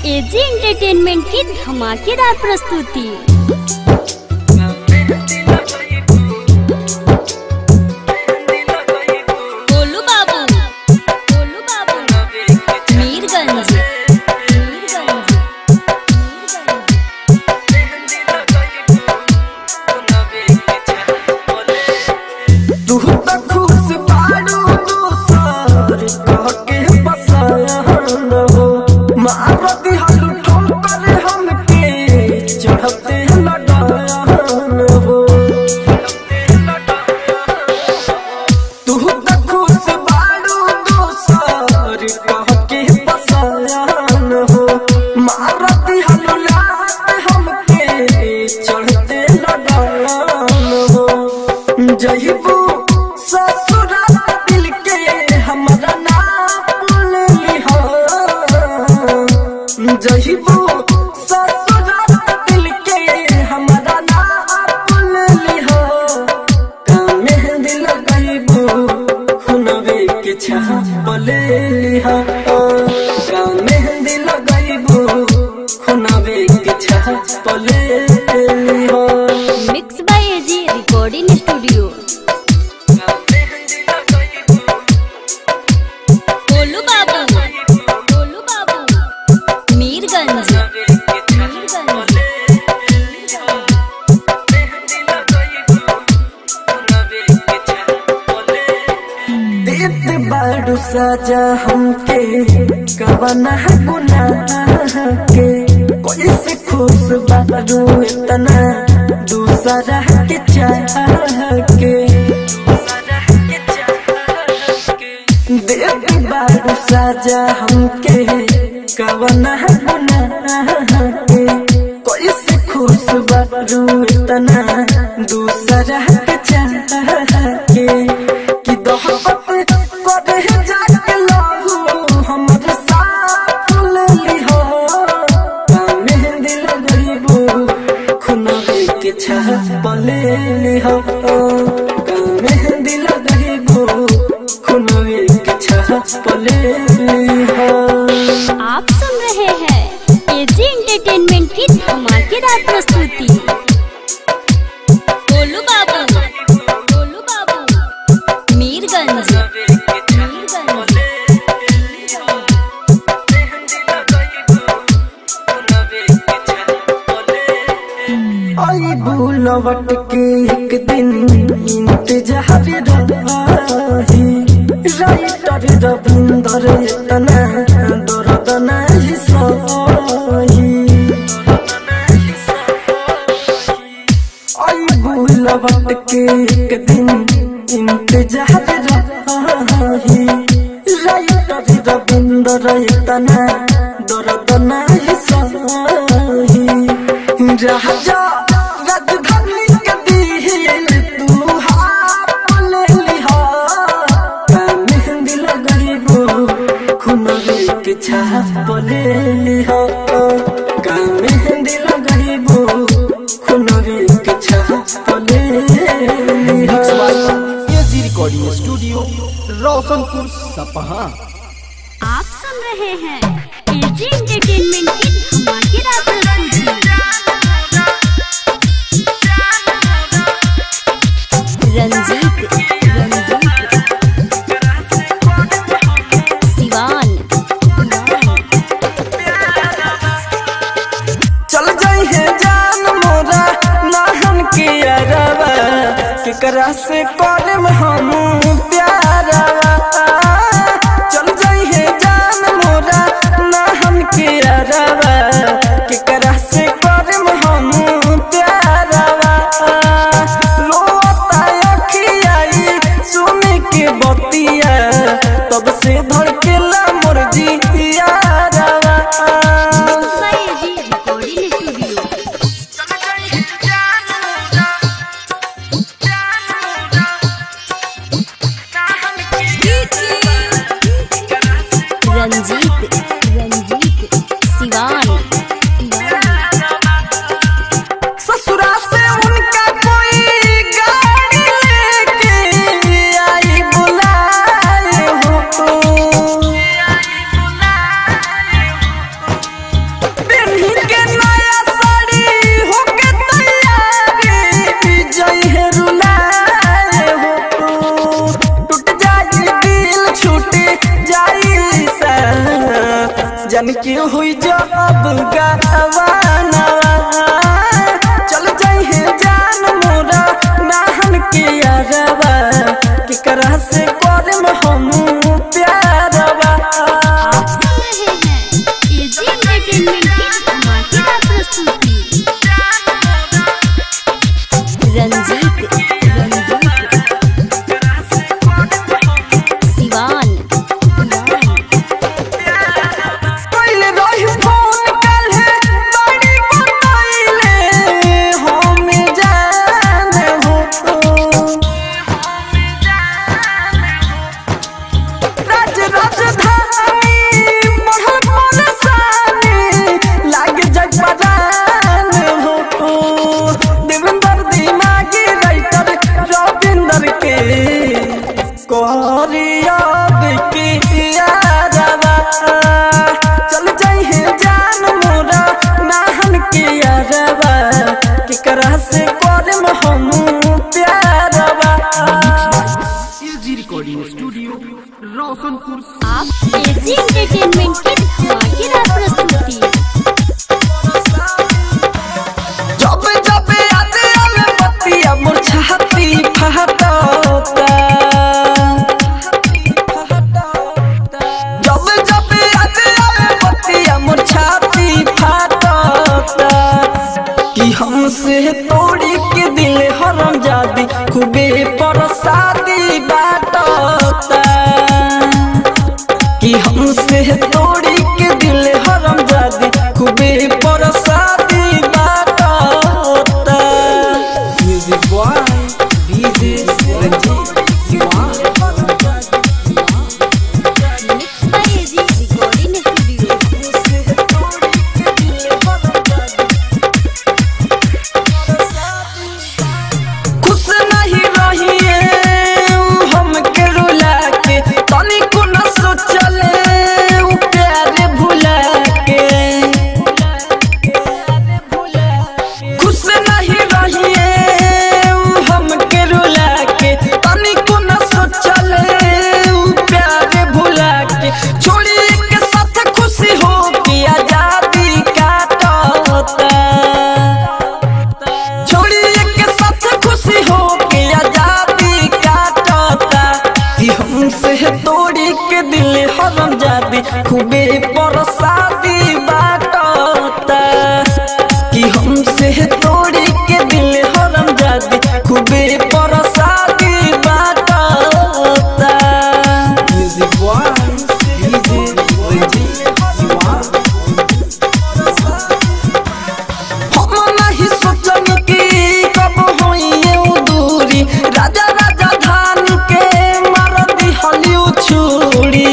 AG entertainment की धमाकेदार प्रस्तुति गोलू बाबू गोलू बाबू मीरगंज मीरगंज तू त खुश बाड़ू दोसर कह के बसन हो मारती हलू ठोकर हमके चढ़ते लडन हो तू त खुश बाड़ू दोसर कह के बसन हो मारती हलू लात हमके चढ़ते लडन हो जहिबू ससुराल दिल के हमरा नाम लिहा जहिबू ससुराल दिल के हमरा नाम लिहा मेहंदी लगैबू हुनवे के छाप ले लिहा मेहंदी लगैबू हुनवे के छाप ले लिहा mix by AG recording studio Golu बाबू गोलू बाबू मीरगंज मीरगंज देत बाड़ू सजा हमके कवना गुनाह के कोई से खुश बाड़ू इतना दूसरा के चाह के देत बाड़ू सजा हमके कवना गुनाह के कोई से खुश बाड़ू इतना दूसरा के चाह के कि दोहबत करे जाके लाहू हमर साथ ले लिहो मेहंदी लगइबू खुनवे के छाप ले लिहो मेहंदी लगइबू खुनवे के छाप ले लिहो आप सुन रहे हैं एजी एंटरटेनमेंट की धमाकेदार प्रस्तुति गोलू बाबू गोलू बाबू मीरगंज मीरगंज आई बुलवट के एक दिन इंतजार रही राइटर रविंदर इतना दर्द नहीं सही आई बुलवट के एक दिन इंतजार रही राइटर रविंदर इतना दर्द नहीं सही राजा राजधानी के दिल तू हाथ ले लिहा मेहंदी लगइबू खुनवे के छाप ले लिहा मेहंदी लगइबू खुनवे के छाप ले लिहा AG recording studio Roshanpur Sapaha आप सुन रहे हैं एजी एंटरटेनमेंट की धमाकेदार प्रस्तुति रंजीत रंजीत सिवान चल जाई है जान मोरा नाहन के अरवा केकरा से करम हम प्यारवा चल जाई है जान मोरा नाहन के अरवा केकरा से करम हम प्यारवा रोता अखियाई सुन के बतिया तब से धड़केला मोर जिया mix by AG recording studio जन के हुई जब गवाना चल जाई है जान मोरा नाहन के यारवा केकरा से करम हम प्यारवा आप सुन रहे हैं एजी एंटरटेनमेंट की धमाकेदार प्रस्तुति रंजीत रंजीत सिवान पहले रही फोन कल है बड़ी बताइले हम जान हो राज राजधानी बढ़ल परेशानी लाग जग बदान हो देवेंद्र दिमागी राइटर रविंदर के कोरियाब की यारवा चल जाई है जान मोरा नाहन के यारवा केकरा से करम हम प्यारवा एजी रिकॉर्डिंग स्टूडियो रोशनपुर आप एजी एंटरटेनमेंट की धमाकेदार प्रस्तुति जब जब याद आवे बतिया मोर छाती फहटता जब जब याद आवे बतिया मोर छाती फहटता कि हमसे तोड़ी के दिल हरम जादी खूबे परसादी बाटता कि हमसे तोड़ी के दिल हरम जादी खूबे परसादी बाटता music boy DJ Ranjeet Siwan mix by AG recording studio खुश नहीं रहिए उ हमके रुला के तनिको न सोचले उ प्यार भुला के खुश नहीं रहिए उ हमके रुला के तनिको न सोचले उ प्यार भुला के छोड़ी के साथ खुशी हो के आजादी काटता छोड़ी के साथ खुशी हो के आजादी काटता कि हमसे तोड़ी के दिल हरम जादी खूबे परसादी बाटता कि हमसे तोड़ी के दिल हरम जादी खूबे परसादी बाटता music boy DJ Ranjeet Siwan हम नहीं सोचनी कि कब होइए उ दूरी राजा राजा धान के मार दी हलिउ छुरी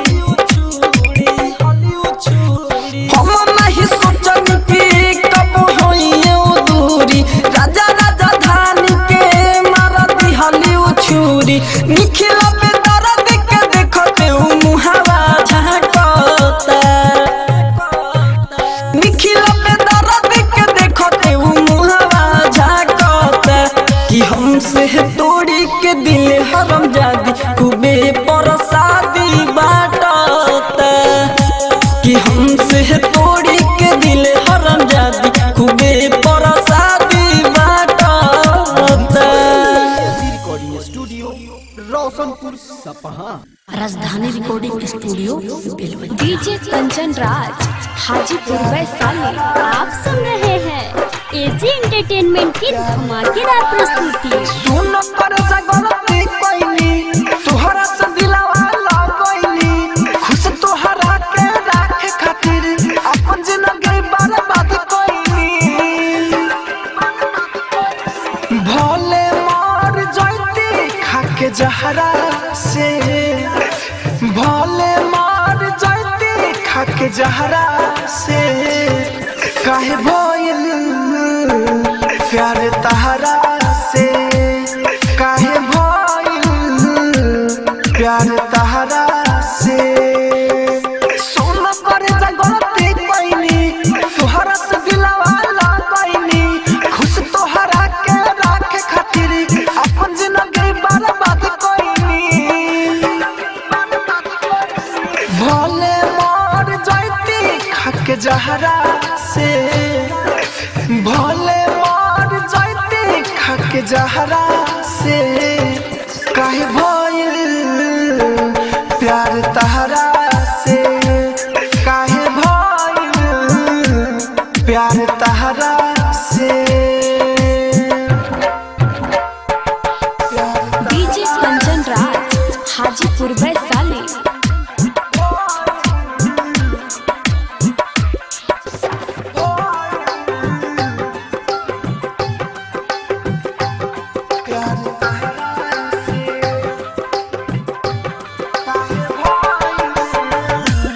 हम नहीं सोचनी कि कब होइए उ दूरी राजा राजा धान के मार दी हलिउ छुरी निखिला पे दर्द के देखते उ मुहावा झांकता निखिला पे दर्द के देखते उ मुहावा झांकता कि हमसे तोड़ी के दिल हरम जादी खूबे परसादी बाटता कि हमसे तोड़ी के दिल हरम जादी खूबे परसादी बाटता AG recording studio Roshanpur Sapaha Rajdhani recording studio Belwati DJ Kanchan Raj Hajipur Vaishali आप सुन रहे हैं एजी एंटरटेनमेंट की धमाकेदार प्रस्तुति सुन पर जगलती कोइनी तुहरा से दिलवा लगोइनी खुश तुहरा के राखे खातिर अपन जिंदगी बर्बाद कोइनी भोले मार जाती खाके जहरा से भोले मार जाती खाके जहरा से काहे भइल प्यार तहरा से काहे भइल प्यार तहरा से सोना कर जगती पैनी तुहरा से दिलवा लगैनी खुश तोहरा के राखे खातिर अपन जिंदगी बर्बाद कोइनी भोले मार जाती जहरा से भोले मार जाते खक जहरा से काहे भइल प्यार तहरा से काहे भइल प्यार तहरा से डीजे कंचन राज हाजीपुर वैशाली प्यार तहरा से काहे भइल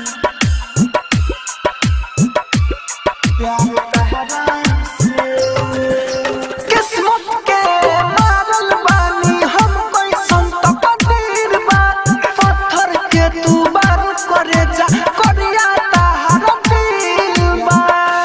प्यार तहरा से किस्मत के मारल बानी हम कैसन त कबीर बा पत्थर के तू बार करे जा करिया तहरा दिल बा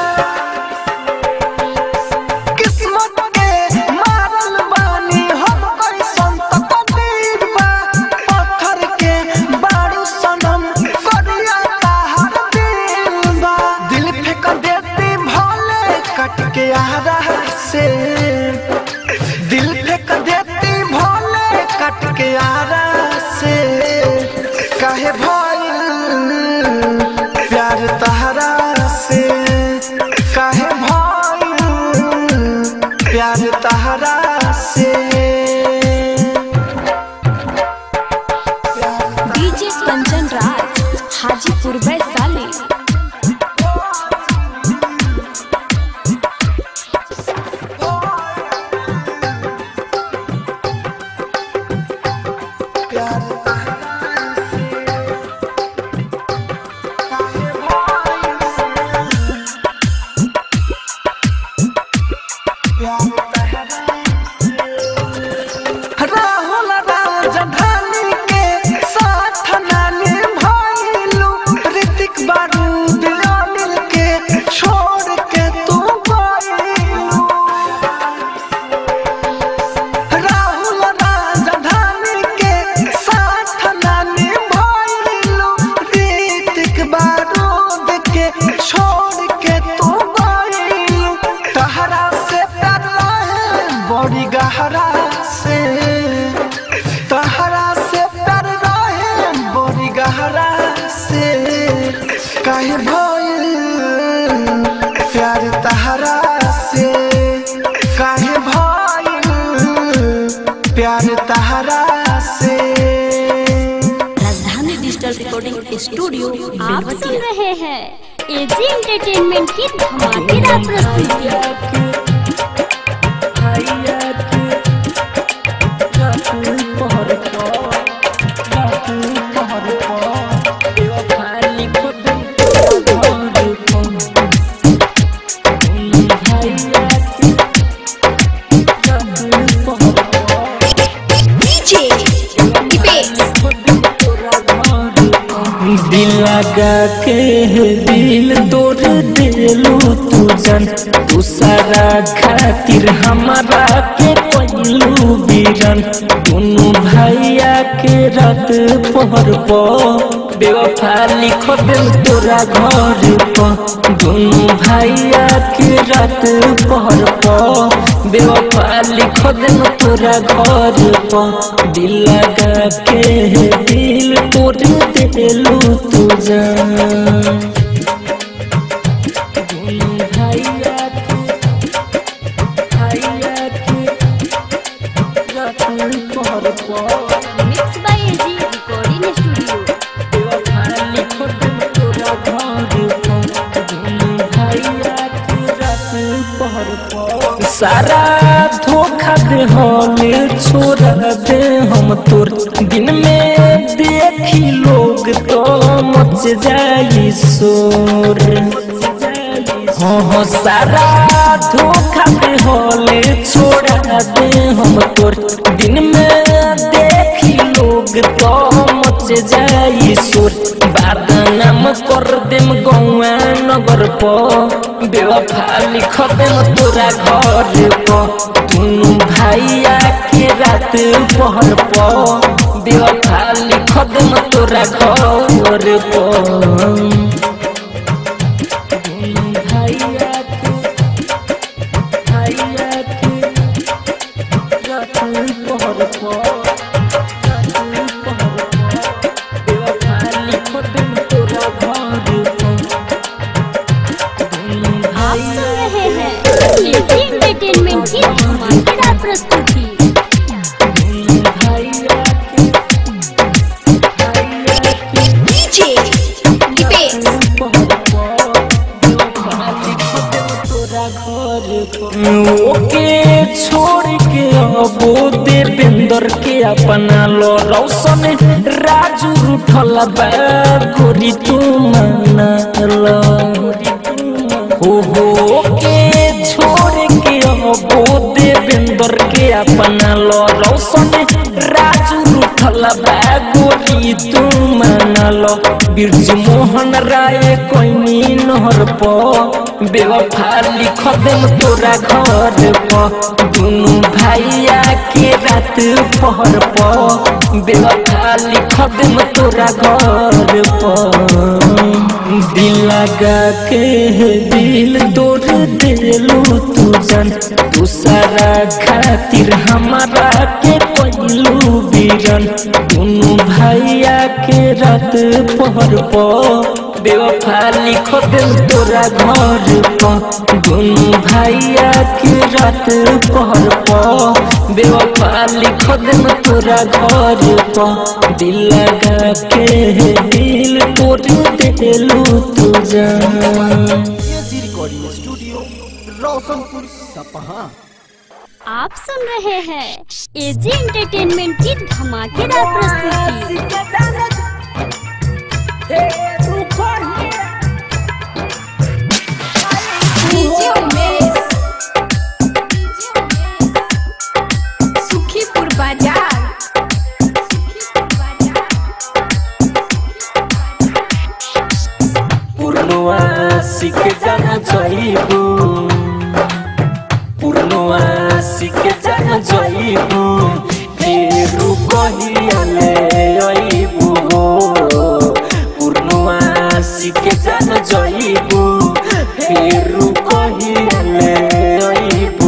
किस्मत के मारल बानी हम कैसन त कबीर बा पत्थर के बारू सनम करिया तहर दिल बा दिल फेंक देती भोले कट के आरा से दिल फेंक देती भोले कट के आरा से काहे भइल प्यार तहरा से काहे भइल प्यार तहरा से डीजे कंचन राज हाजीपुर वैशाली प्यार तहरा से काहे भइल प्यार तहरा राहुल राजधानी के साथ नानी भइलू ऋतिक बारूद अनिल के छोड़ के तू गइलू राहुल राजधानी के साथ नानी भइलू ऋतिक बारूद के छोड़ के तू गइलू तहरा से प्यार रहे बड़ी गहरा से तहरा से प्यार रहे बड़ी गहरा से काहे भइल प्यार तहरा से काहे भइल प्यार तहरा से राजधानी डिजिटल रिकॉर्डिंग स्टूडियो आप सुन बेलवतिया रहे हैं एजी एंटरटेनमेंट की धमाकेदार प्रस्तुति दिल लगा के दिल तोड़ दिलू तू जन दूसरा खातिर हमारा के पहलू बीरन दोनों भैया के रात पहर पो बेवफा लिख दिल तोरा घर पर दोनों भैया के रात पहर पो बेवफा लिख दिल तोरा घर पर दिल लगा के दिल तोड़ दिलू तू जान दोनों भैया के भैया के रात पहर पो mix by AG recording studio सारा धोखा दे हमें छोड़ा दे हम तोर दिन में देखी लोग तो मच जाई शोर हाँ हाँ सारा धोखा दे होले छोड़ा दे हम तोर दिन में देखी लोग तो मच जाई सुर बदनाम कर देम गौआ नगर प बेवफा लिख देम तोरा घर प दुनू भैया के रात पहर प बेवफा लिख देम तोरा घर प ओके छोड़ के अबो देवेंद्र के अपना लो रौशन राजू उठल बा गोरी तू माना लो हो हो के छोड़ के अबो देवेंद्र के अपना लो रौशन राजू उठल बा गोरी तू माना लो बिरजू मोहन राय कोइनी नहर प बेवफा लिख देम तोरा घर प दुनु भाइया के रात पहर प बेवफा लिख देम तोरा घर प दिल लगा के दिल तोड़ देलू तू जन तू सारा खातिर हमारा के पहलू बीरन दुनु भैया के रात पहर प बेवफा लिख दिल तोरा घर प दुनु भैया के रात पहर प बेवफा लिख दिल तोरा घर प दिल लगा के दिल तोड़ देलू तू जान AG recording studio Roshanpur Sapaha आप सुन रहे हैं एजी एंटरटेनमेंट की धमाकेदार प्रस्तुति डीजे उमेश सुखीपुर बाजार पूर्णवा सिक जाना चाहिबू पूर्णवा सिक जाना चाहिबू फेरू कहियाले अइबू पूर्णवा सिक जाना चाहिबू फेरू कहियाले अइबू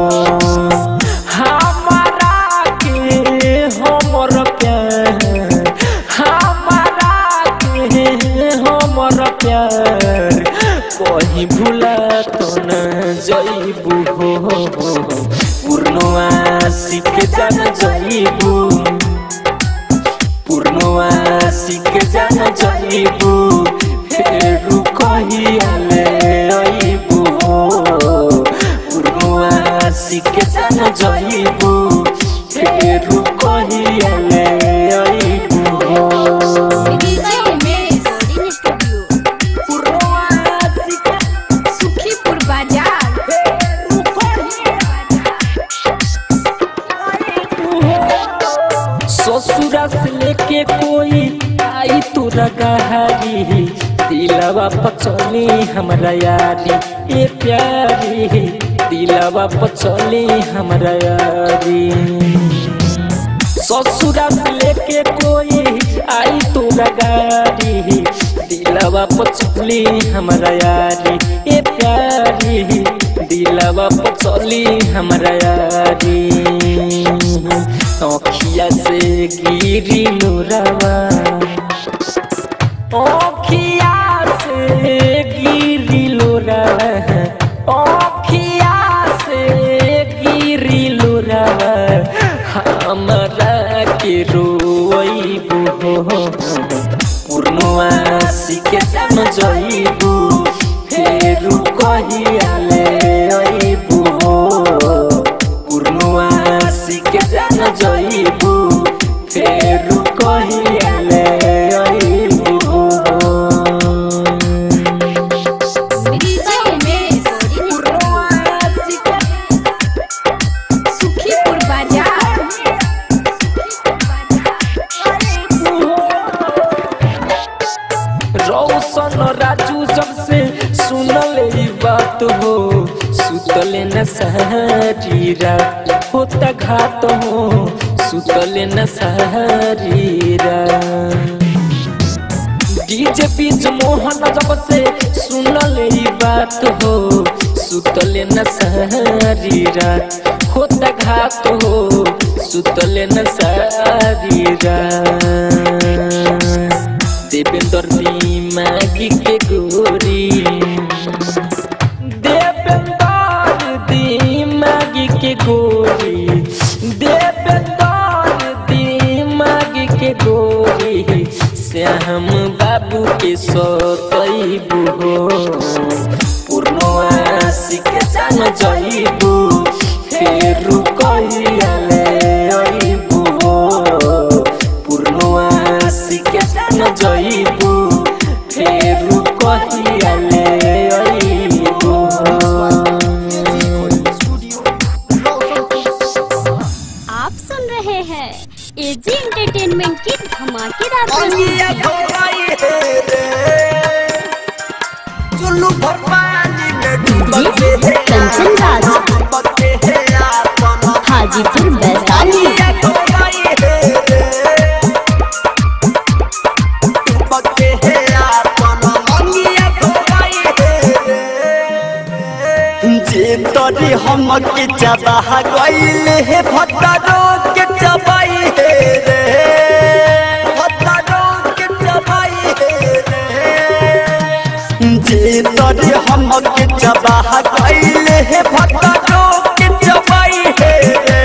हमारा के हमर प्यार हमारा के हमर प्यार कहीं भूला तो न जइबू हो पूर्णवा सिक जान जइबू पूर्णवा सिक जान जइबू फेरू कहियाले अइबू पूर्णवा सिक जान जइबू फेरू कहियाले अइबू डीजे उमेश सुखीपुर बाजार ससुरा से लेके कोई आई तोरा गहारी दिलवा पचली हमरा यारी ए प्यारी दिलवा पचली हमरा यारी ससुरा से लेके कोई आई तोरा गाड़ी दिलवा पचली हमरा यारी ए प्यारी दिलवा पचली हमरा यारी अखिया से गिरी नूरवा अखिया से गिरी लोरवा अखिया से गिरी लोरवा हमरा के रोइबू पूर्णवा सिके जान जइबू फेरू कहियाले अइबू पूर्णवा सिके जान जइबू फेरू कहियाले अइबू डीजे उमेश सुखीपुर बाजार रौशन राजू जब से सुनल ई बात हो सुतले न सहरी रात होता घात हो सुतले न सहरी रात डीजे बीच मोहन जब से सुनल ई बात हो सुतले न सहरी रात होता घात हो सुतले न सहरी रात देवेंद्र दिमागी के गोरी देवेंद्र दिमागी के गोरी देवेंद्र दिमागी के गोरी श्याम बाबू के सतैबू हो पूर्णवासी सीखे जान जइबू फेर कहियाले अइबू पूर्णवा सीखे जान जइबू फेर कहियाले अइबू आप सुन रहे हैं एजी एंटरटेनमेंट की धमाकेदार प्रस्तुति डीजे कंचन राज हाजीपुर वैशाली जे तोरी हम के चबाह गइले हे भत्तरो के चबाई हे रे भत्तरो के चबाई हे रे जे तोरी हम के चबाह गइले हे भत्तरो के चबाई हे रे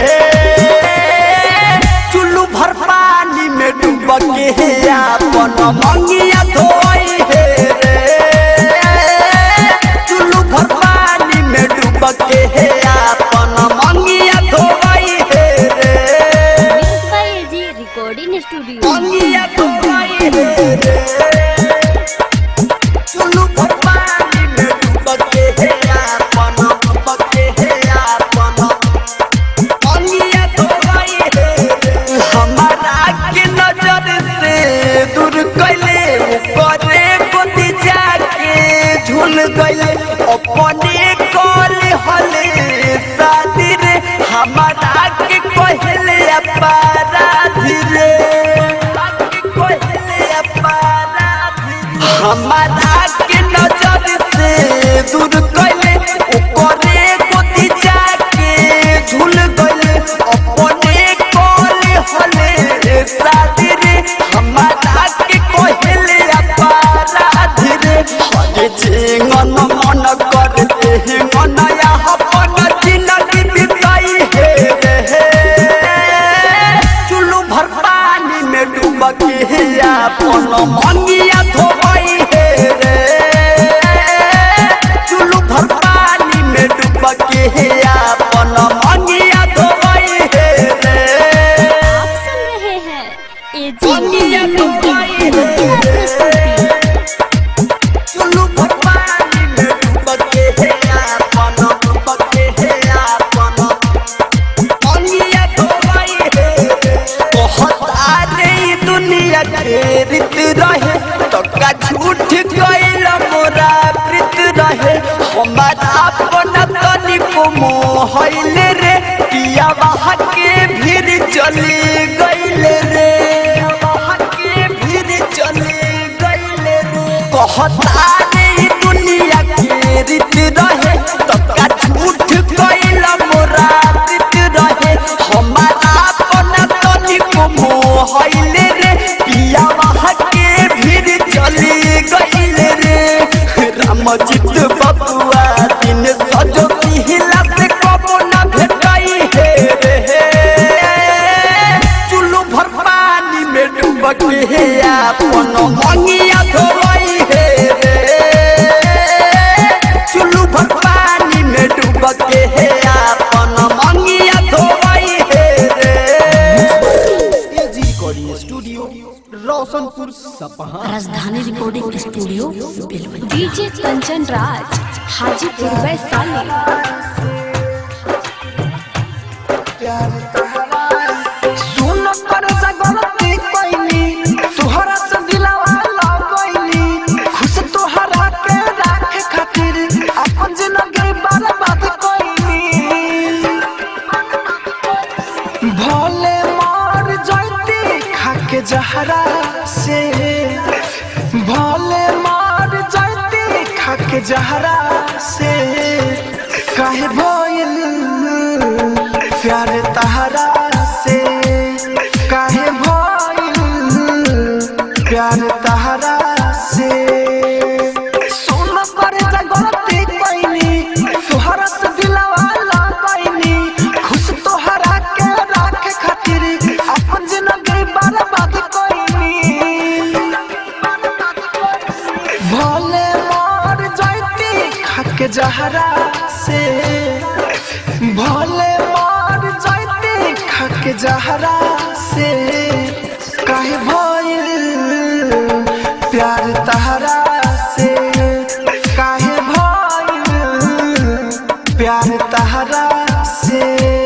चुल्लू भर पानी में डूब के हे अपन मंगिया धोई हे रे चुल्लू भर पानी में डूब के हे अपन मंगिया धोई हे रे mix by AG recording studio मंगिया धोई हे रे चुल्लू भर पानी में डूब के हे अपन डूब के हे अपन मंगिया धोई हे रे हमारा के नजर से दूर कैले करे गोदी जाके झूल गइले अपने कल हले शादी रे हमारा के कहले अपराधी रे कहले अपराधी हमारा के नजर से दूर कैले करे गोदी जाके झूल गइले अपने कल हले शादी रे हमारा के कहले अपराधी रे हरे चेंगन मन करते हैं मनया अपन जिंदगी बिताई है रे चुल्लू भर पानी में डूब के है अपन मंगिया धोई है रे चुल्लू भर पानी में डूब के है अपन मंगिया धोई है रे आप सुन रहे हैं एजी एंटरटेनमेंट की धमाकेदार प्रस्तुति चुल्लू भर पानी में डूब के है अपन डूब के है अपन मंगिया धोई है बहुत आने दुनिया के रीत रहे तो का झूठ गइल मोरा प्रीत रहे हमारा अपना तनिको मोहइल रे पिया वहाँ के भीड़ चली गइल रे वहाँ के भीड़ चली गइल रे कहता नहीं दुनिया के रीत रहे तो का झूठ गइल मोरा प्रीत रहे हमारा अपना तनिको मोहइल रे पिया वहाँ के भीड़ चली गइल रे रामजीत बबुआ दिन सजो सिहिला से कबो ना भेटाई हे रे चुल्लू भर पानी में डूब के हे अपन मंगिया धोई हे रे चुल्लू भर पानी में डूब के हे अपन मंगिया धोई हे रे AG recording studio Roshanpur Sapaha Rajdhani recording studio Belwanti DJ Kanchan Raj Hajipur Vaishali सुन कर गलती कोइनी तोहरा से दिलावा लगोइनी खुश तोहरा के राखे खातिर अपन जिंदगी बर्बाद कोइनी भोले मार जाती खाके जहरा से भोले मार जाती खाके जहरा से काहे भइल प्यार तहरा से काहे भइल प्यार तहरा से सोन पर जगती पैनी तोहरा से दिलवा लगैनी खुश तोहरा के राखे खातिर अपन जिंदगी बर्बाद कैनी भोले मार जाती खाके जहरा से भले मार जाते खक जहरा से काहे भइल प्यार तहरा से काहे भइल प्यार तहरा से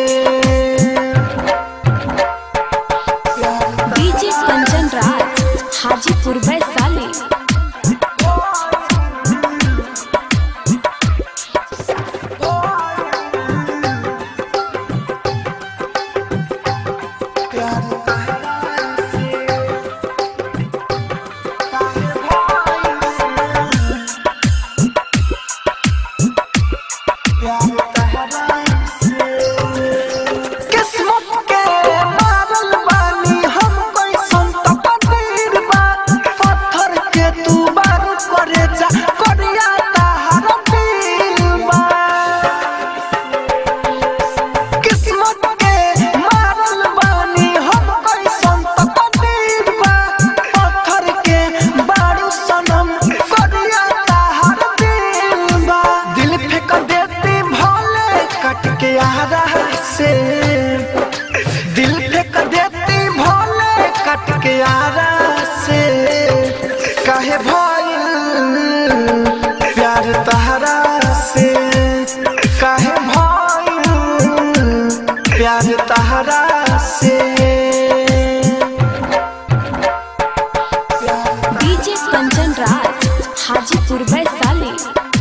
डीजे कंचन राज हाजीपुर वैशाली प्यार तहरा से काहे भइल प्यार तहरा से किस्मत के मारल बानी हम कैसन त पतीर बा पत्थर के तू बार करे जा करिया तहर दिल बा किस्मत के मारल बानी हम कैसन त पतीर बा पत्थर के बारू सनम करिया तहर दिल बा दिल फेंक देती भले कट के आरा से दिल फेंक देती भोले कट के आरा से काहे भइल प्यार तहरा से काहे भइल प्यार तहरा से डीजे कंचन राज हाजीपुर वैशाली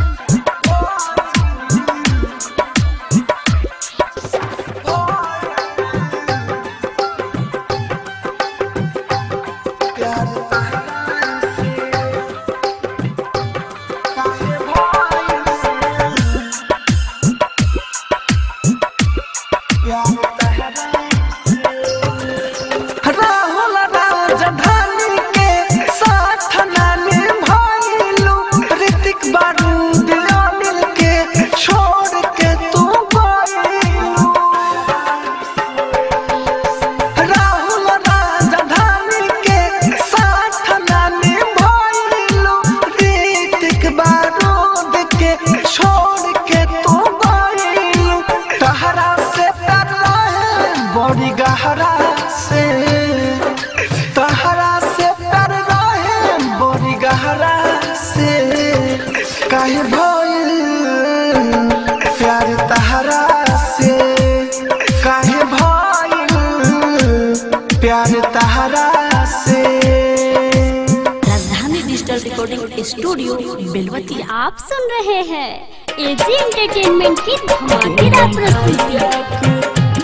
प्यार तहरा से काहे भइल प्यार तहरा राहुल राजधानी के साथ नानी भइलू ऋतिक बारूद अनिल के छोड़ के तू गइलू राहुल राजधानी के साथ नानी भइलू ऋतिक बारूद के छोड़ के तू गइलू तहरा से तरला बड़ी गहरा से तहरा से तर रहे बड़ी गहरा से काहे भइल प्यार तहरा से काहे भइल प्यार तहरा से राजधानी डिजिटल रिकॉर्डिंग स्टूडियो बेलवतिया आप सुन रहे हैं एजी एंटरटेनमेंट की धमाकेदार प्रस्तुति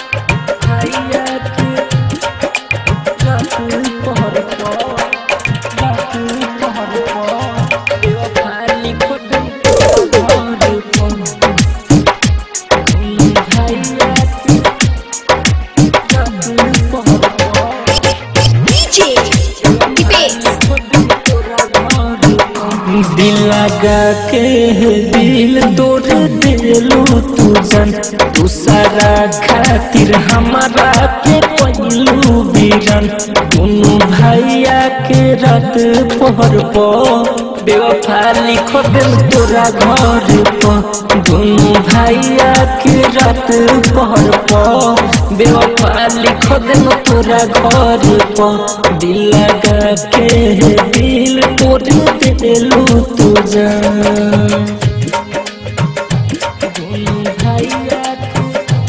दिल लगा के दिल तोड़ दिलू तू जन तू सारा खातिर हमारा के पहलू बीरन दोनों भैया के रात पहर पो बेवफा लिखो दिल तोरा घर पो दोनों भैया के रात पहर पो बेवफा लिखो दिल तोरा घर पो दिल लगा के दिल तोड़ दिलू तू जान दोनों भैया के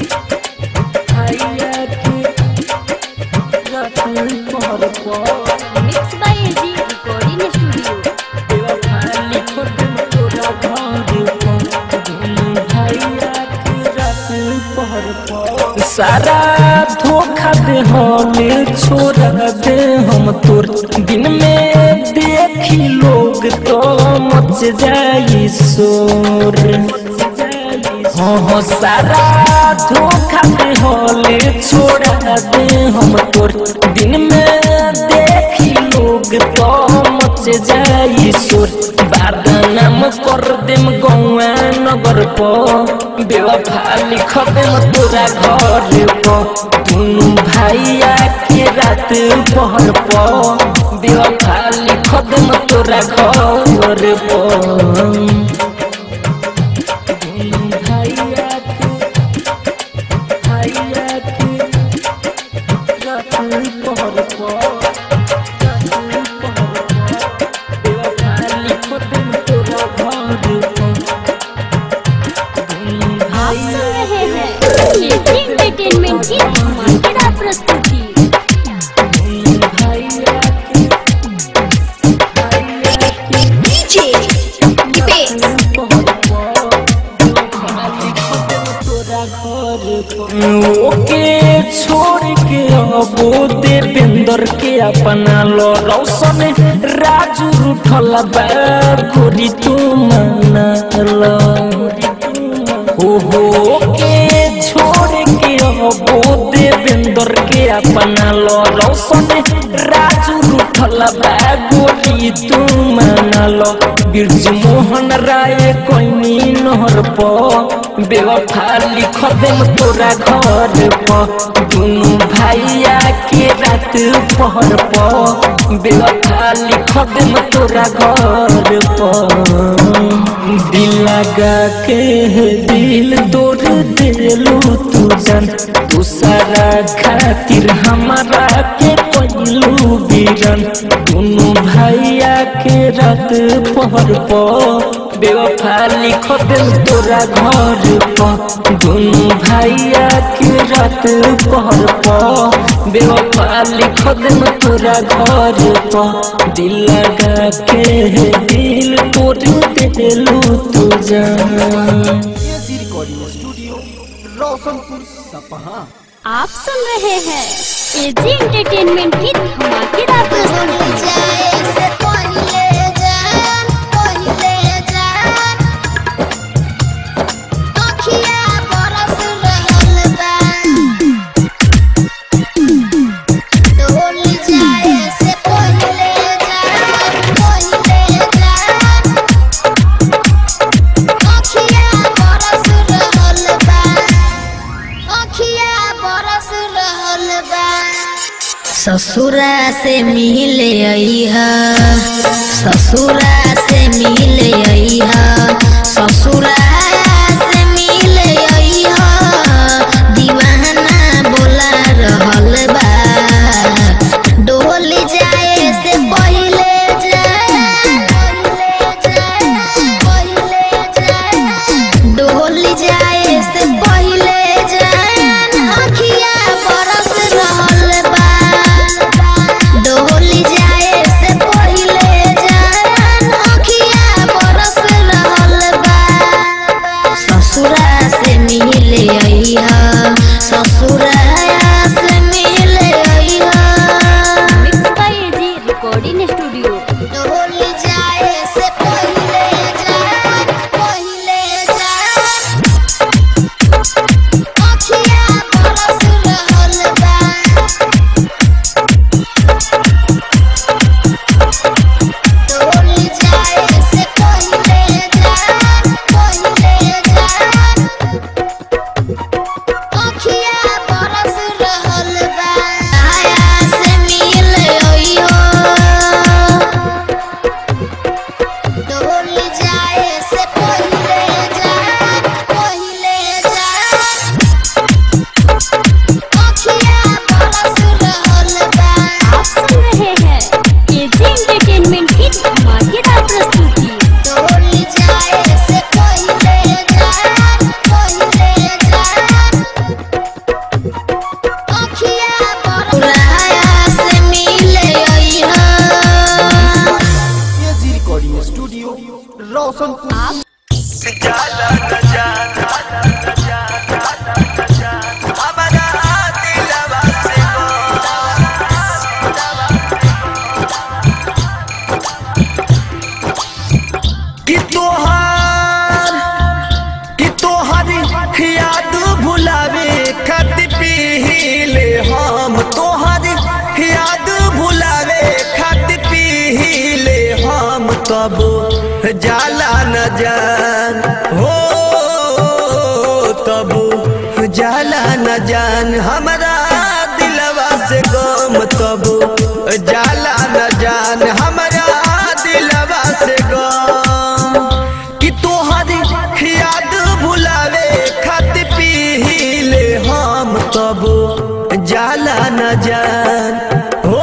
भैया के रात पहर पो mix by AG recording studio सारा धोखा दे हमें छोड़ दे हम तोर दिन में देखी लोग तो मच जाई शोर हाँ हाँ सारा धोखा दे हले छोड़ दे हम तोर दिन में देखी लोग तो मच जाई शोर बदनाम कर देम गौआ नगर पो बेवफा लिख देम तोरा घर पो दुनू भैया के रात पहर पो बेवफा लिख देम तोरा घर पो दुनू ओके छोड़ के अबो देवेंद्र के अपना लो रौशन राजू रूठल बा गोरी तू मनल हो हो के छोड़ के अबो देवेंद्र के अपना लो रौशन राजू रूठल बा गोरी तू मनल बिरज मोहन राय कोइनी नहर प बेवफा लिख देम तोरा घर प दुनु भाइया के रात पहर प बेवफा लिख देम तोरा घर प दिल लगा के दिल तोड़ देलू तू जान तू सारा खातिर हमारा के पहलू बीरन दुनु भैया के रात पहर प बेवफा लिख दिल तोरा घर प दुनु भैया के रात पहर प बेवफा लिख दिल तोरा घर प दिल लगा के दिल तोड़ देलू तू जान AG recording studio Roshanpur Sapaha आप सुन रहे हैं एजी एंटरटेनमेंट की धमाकेदार प्रस्तुति ससुरा से मिले अइहा ससुरा से मिले अइहा ससुरा से मिले अइहा दीवाना बोला रहल बा डोल जाए से पहिले डोल जाए से पहिले जान अखिया बरस रहल बा डोल जाए से पहिले जान अखिया बरस रहल बा ससुरा से मिले अइहा ससुरा से मिले अइहा mix by AG recording studio डोल जाए से पहिले जान पहिले जान अखिया बरस रहल बा डोल जाए से पहिले जान पहिले जान अखिया बरस रहल बा आया से मिल अइहो डोल जाए से पहिले जान पहिले जान अखिया बरस रहल बा आप सुन रहे हैं एजी एंटरटेनमेंट की धमाकेदार प्रस्तुति डोल जाए से पहिले जान पहिले जान अखिया बरस से मिले अइहा एजी रिकॉर्डिंग स्टूडियो रोशनपुर कि तोहार कि तोहार याद भुलावे खत पीले हम तोहार याद भुलावे खत पीले हम तब जाला न जान हो तब जाला न जान हमारा दिलवा से गम तब जाला न जान हमारा दिलवा से गम कि तोहर याद भुलावे खत पीले हम तब जाला न जान हो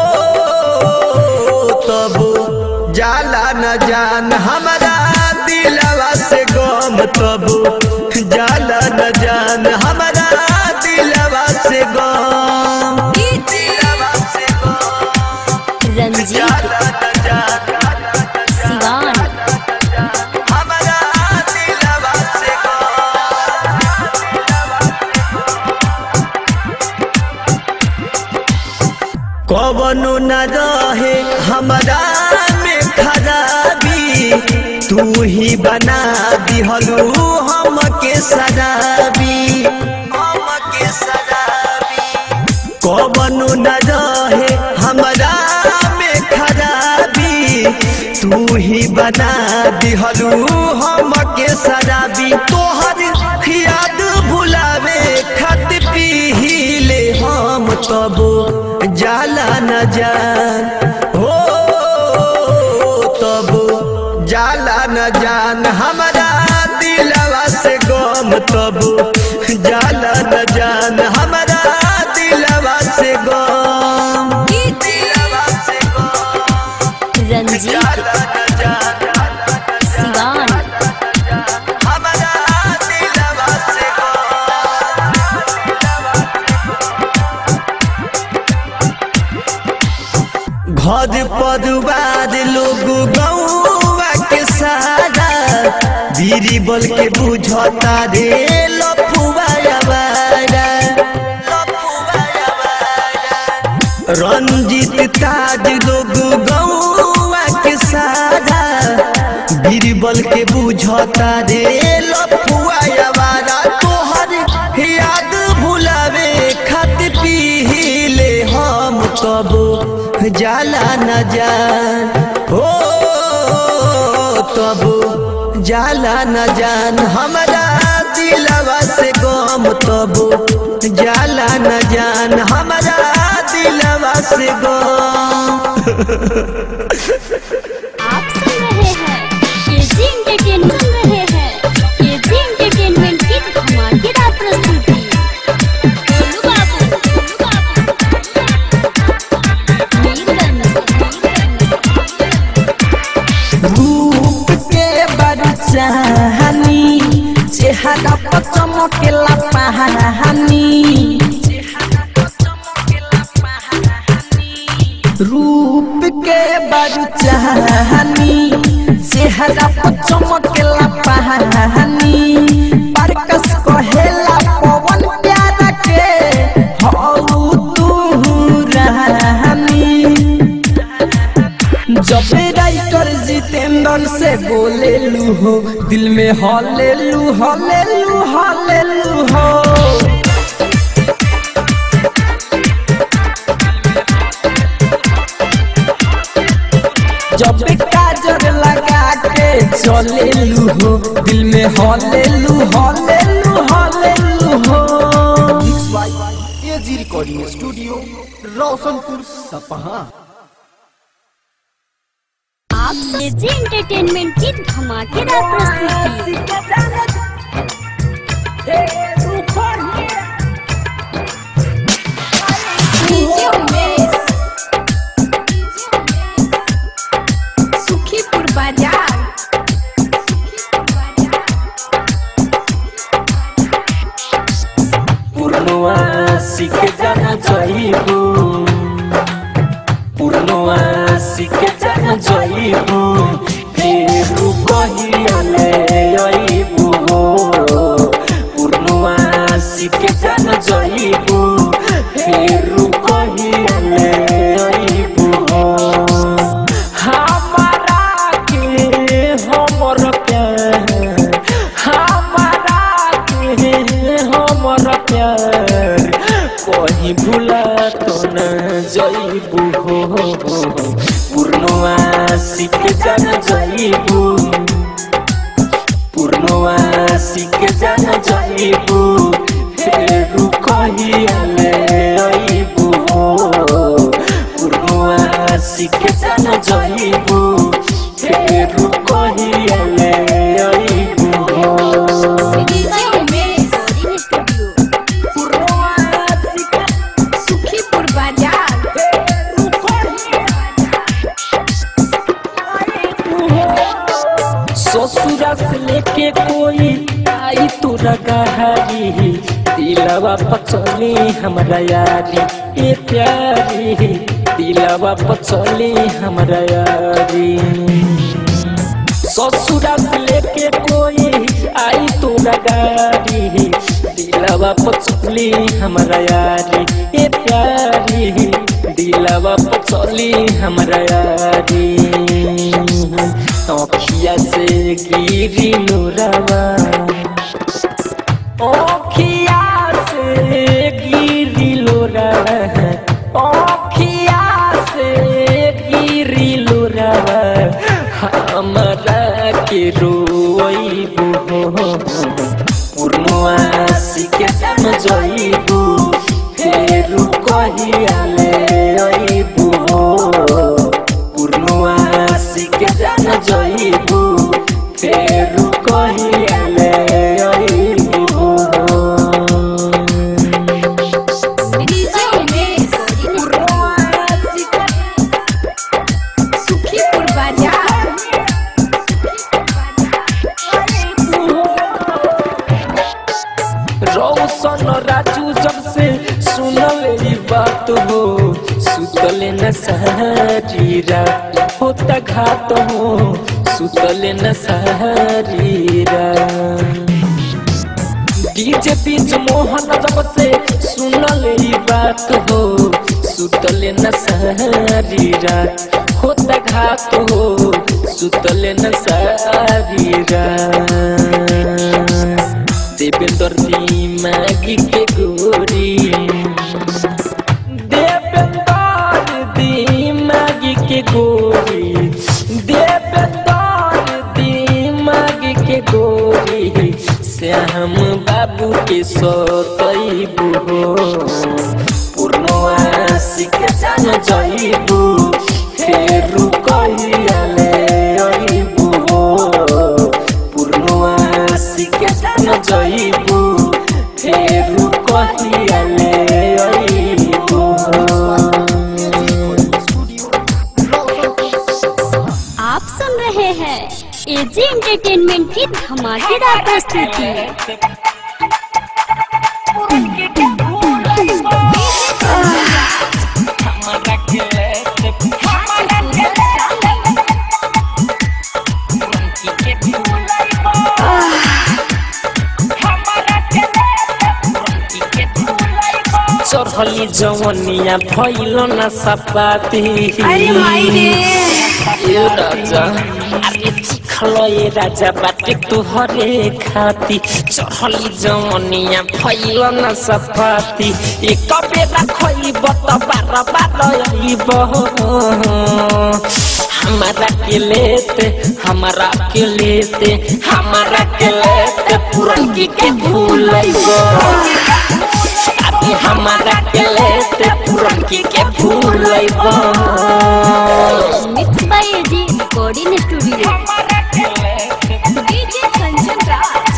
तब जाला न जान हमारा दिलवा से गम तब जाला न जान हमारा दिलवा से गम दिलवा से गम रंजीत जाला न जान सिवान हमारा कवनो न रहे हमरा में खराबी तू ही बना दिहलू हमके शराबी हमके शराबी कवनो न रहे हमरा में खराबी तू ही बना दिहलू हमके शराबी तोहर याद भुलावे खत पीले हम तबो जाला न जान हो तबो जाला न जान हमरा दिलवा से गम तबो जाला न जान हमरा दिलवा से गम दिलवा से गम रंजीत जाला न जान सिवान हमरा दिलवा से गम घर परिवार लोग गौवा के सारा बीरी बल के बुझता रे लफुआ आवारा। लफुआ आवारा। रंजित ताज लोग गौवा के सारा बीरबल के बुझता रे लफुआ आवारा तोहर याद भुलावे खत पीले हम कबो जाला न जान हो तबो जाला न जान हमरा दिलवा से गम तबो जाला न जान हमरा दिलवा से गम आप सुन रहे हैं एजी एंटरटेनमेंट सुन रहे हैं एजी एंटरटेनमेंट की धमाकेदार प्रस्तुति गोलू बाबू गोलू बाबू मीरगंज रूप के बड़ चाहनी चेहरा पर चमकेला पहानी रूप के बड़ चाहनी चेहरा पर चमकेला पहानी परकस कहेला पवन प्यारा के हौ तू रानी जब राइटर जितेंद्र से बोले लू हो दिल में हले लू हले लू हले लू हो जब काजर लगा के चले लू हो दिल में हले लू हले लू हले लू हो mix by AG recording studio Roshanpur Sapaha आप एजी एंटरटेनमेंट की धमाकेदार प्रस्तुति डीजे उमेश सुखीपुर बाजार पुरनुआ सीख जाना चाहिए पुरनुआ सीख जाना चाहिए फिर कहियाले अइबू पुरनुआ सीख जाना चाहिए फिर कहियाले अइबू हमारा के हमर प्यार हमारा के हमर प्यार कहीं भूला तो न जइबू हो पूर्णवा सीख जान जइबू पूर्णवा सीख जान जइबू फेर कहियाले अइबू हो पूर्णवा सीख जान जइबू फेर कहियाले अइबू हो डीजे उमेश सुखीपुर बाजार ससुरा से लेके कोई आई तोरा गहारी दिलवा पचली हमरा यारी ए प्यारी दिलवा पचली हमरा यारी ससुरा से लेके कोई आई तोरा गाड़ी दिलवा पचली हमरा यारी ए प्यारी दिलवा पचली हमरा यारी अखिया से गिरी नूरवा अखिया से गिरी लोरवा अखिया से गिरी लोरवा हमरा के रोइबू पूर्णवासी के जम जइबू फेरू कहियाले अइबू पूर्णवासी के जम जइबू फेरू कहियाले अइबू डीजे उमेश सुखीपुर बाजार रौशन राजू जब से सुनल ई बात हो सुतल न सहरी रात होता घात हो सुतल न सहरी रात डीजे बीच मोहन जब से सुनल ई बात हो सुतल न सहरी रात होता घात हो सुतल न सहरी रात देवेंद्र दिमागी के गोरी देवेंद्र दिमागी के गोरी देवेंद्र दिमागी के गोरी श्याम बाबू के सतैबू हो पूर्णवासी के जान जइबू फेरू कहियाले अइबू हो पूर्णवासी के जान जइबू फेरू कहियाले अइबू आप सुन रहे हैं एजी एंटरटेनमेंट की धमाकेदार प्रस्तुति चढ़ली जवनिया भइल न सपाती अरे माई रे ए राजा अरे चिखलो ए राजा बाटे तुहरे खाती चढ़ली जवनिया भइल न सपाती एक बेरा खइब त बार बार अइब हमारा के लेते हमारा के लेते हमारा के लेते पुरनकी के भूलइब अभी हमारा के लेते पुरनकी के भूलइब mix by AG recording studio DJ Kanchan Raj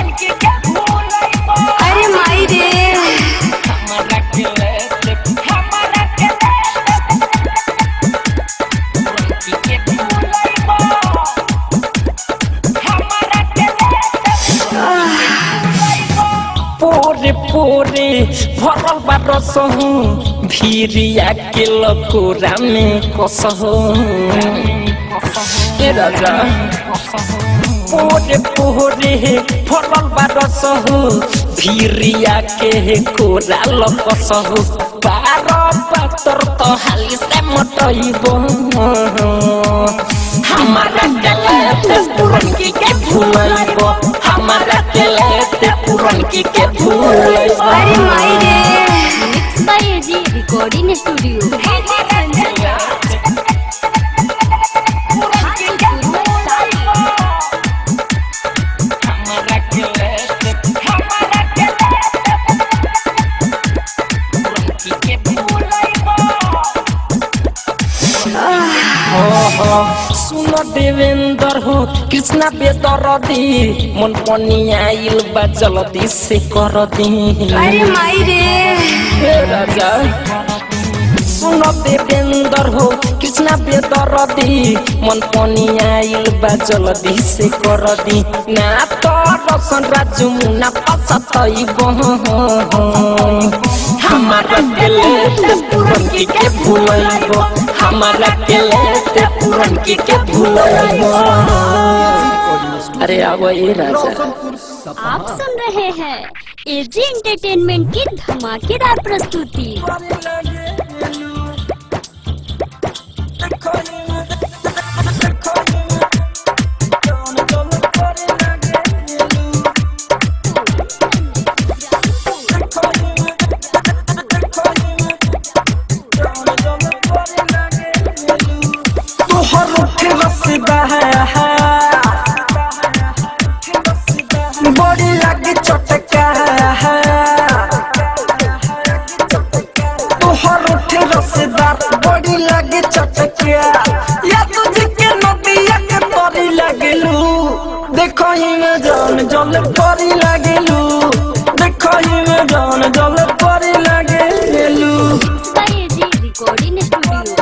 अरे माई रे हमारा के लेते हमारा के पुरनकी के भूलइब हमारा के पोरे पोरे भरल बा रसहु भिरिया के लकोरा में कसहु ए राजा पोरे पोरे भरल बा रसहु भिरिया के कोरा लकसहु बार पातर तो हाली से मटइब हमारा के लेते पुरनकी के भूलइब हमारा के लेते पुरनकी के भूलइब अरे माई रे mix by AG recording studio DJ Kanchan Raj हमारा के लेते हमारा के पुरनकी के भूलइब सुन देवेंद्र हो कृष्णा बेदरदी मन पनिया आइल बा जल्दी से कर दी अरे माई रे हे राजा सुन देवेंद्र हो कृष्णा बेदरदी मन पनिया आइल बा जल्दी से कर दी ना तो रसन राजू मुना पसतइब हमारा के लेते पुरनकी के भूलइब हमारा के लेते पुरनकी के भूलइब अरे अब ये राजा रोशनपुर सपा आप सुन रहे हैं एजी एंटरटेनमेंट की धमाकेदार प्रस्तुति तोहर उठे रसदा है बड़ी लगे चटका है तोहर उठे रसदार बड़ी लगे चटका या तुझे के नदिया के तरी लगलू देखो ही में जान जल परी लगलू देखो ही में जान जल परी लगलू एजी रिकॉर्डिंग स्टूडियो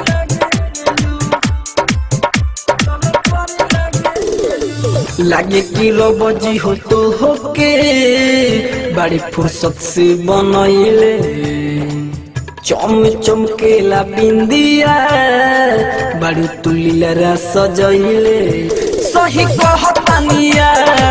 लागे कि बजी हो तो होके बड़ी फुर्सत से बनैले चम चमकेला बिंदिया बड़ी तुलिलरा सजैले सही कहतानिया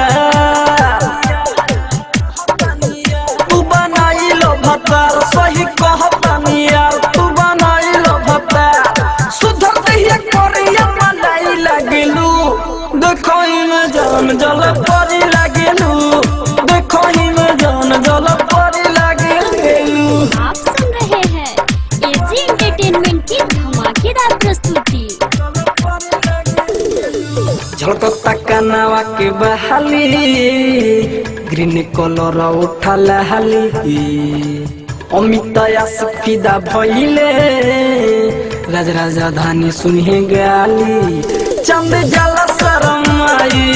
तू बनाइलो भतार सही कहतानिया तू बनाइलो भतार सुधर दहिया करिया मलाई लगलू देखो में जान जल परी लगलू देखो में जान जल परी लगलू आप सुन रहे हैं एजी एंटरटेनमेंट की धमाकेदार प्रस्तुति झलकता कनावा के बहाली ग्रीन कलर उठल हाली अमित फिदा भइले राज राजधानी सुनहे गाली चंद जला शरमाई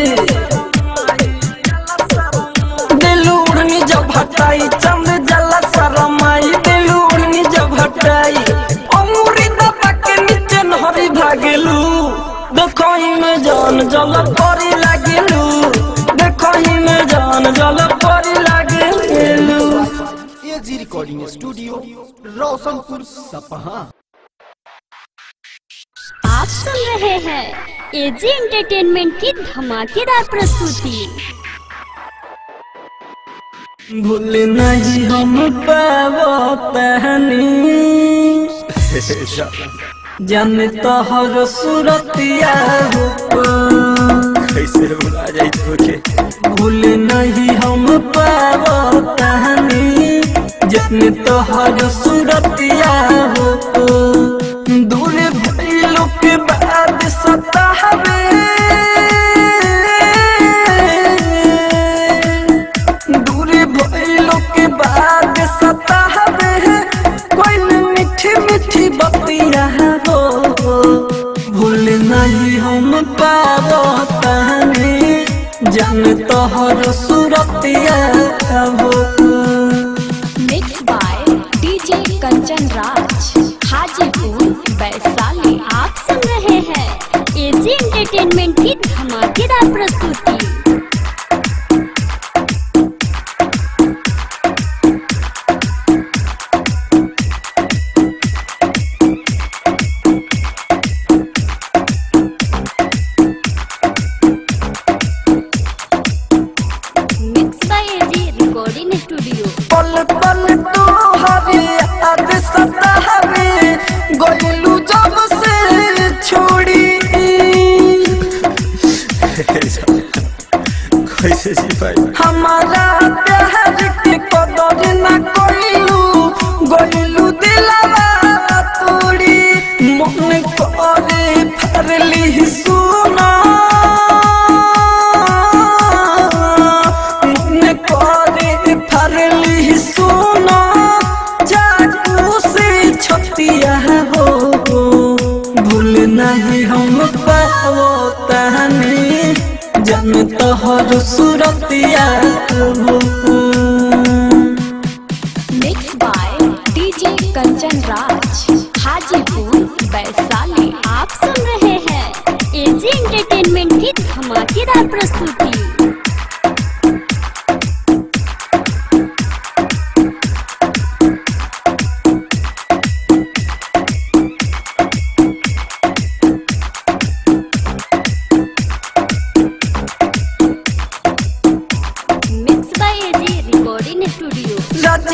दिल उड़नी जब हटाई चंद जला शरमाई दिल उड़नी जब हटाई अमूरी दबा के नीचे नहरी भागलू देखो ही में जान जल परी लागलू देखो ही में जान जल परी लागलू AG recording studio Roshanpur Sapaha आप सुन रहे हैं एजी एंटरटेनमेंट की धमाकेदार प्रस्तुति भूल नहीं हम पावतहनी जन तोहर सूरतिया हो कैसे भुला जाई तोके भूल नहीं हम पावतहनी जन तोहर सूरतिया हो दूर भइलो के बाद सतावे दूरी भइलो के बाद सतावे कोई मीठी मीठी बतिया हो भूल नहीं हम पाबो तहनी जन तोहर सूरतिया हो mix by DJ Kanchan Raj Hajipur Vaishali आप सुन रहे हैं एजी एंटरटेनमेंट की धमाकेदार प्रस्तुति mix by AG recording studio पल पल तू हवे याद सतावे गोलू जब से छोड़ी कैसे सिपाही हमारा प्यार के कदर न कोइलू गोलू दिलवा तोड़ी मन करे फरली सुना मन करे फरली सुना चाकू से छतिया हो भूल नहीं हम पाओ तहनी जन तोहर सूरतिया हो mix by DJ Kanchan Raj Hajipur Vaishali आप सुन रहे हैं एजी एंटरटेनमेंट की धमाकेदार प्रस्तुति मिक्स बाय एजी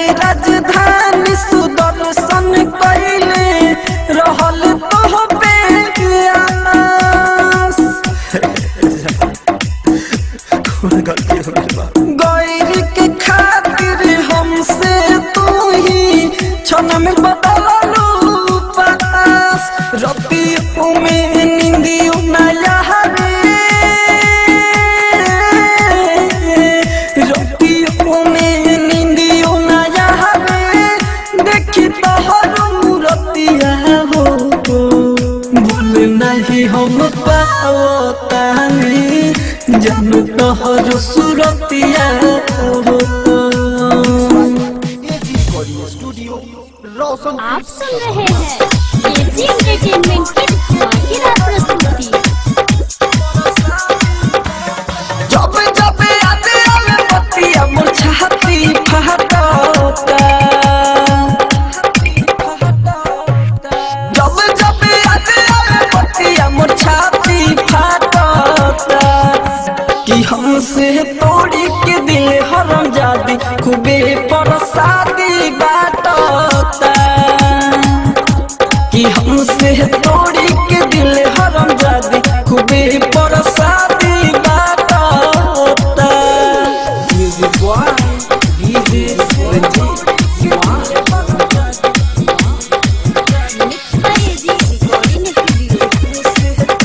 राजधानी सुदर्शन कैले रहल तो बेआस गैर के खातिर हमसे तू ही क्षण में बदलू पास रतियों में नींदियों नया रतियों में नींदियों नया देखी तोहर मूरतिया हो भूल नहीं हम पावतानी जन तोहर सुरतिया हो स्टूडियो रोशन आप सुन रहे हैं एजी एंटरटेनमेंट की धमाकेदार प्रस्तुति जब जब याद आवे पतिया मोर छाती फहटता जब जब याद आवे पतिया मोर छाती फहटता कि हमसे तोड़ी के दिल हरम जादी खूबे परसादी बाटता कि हमसे तोड़ी के दिल हरम जादी खूबे परसादी बाटता music boy DJ Ranjeet mix by AG recording studio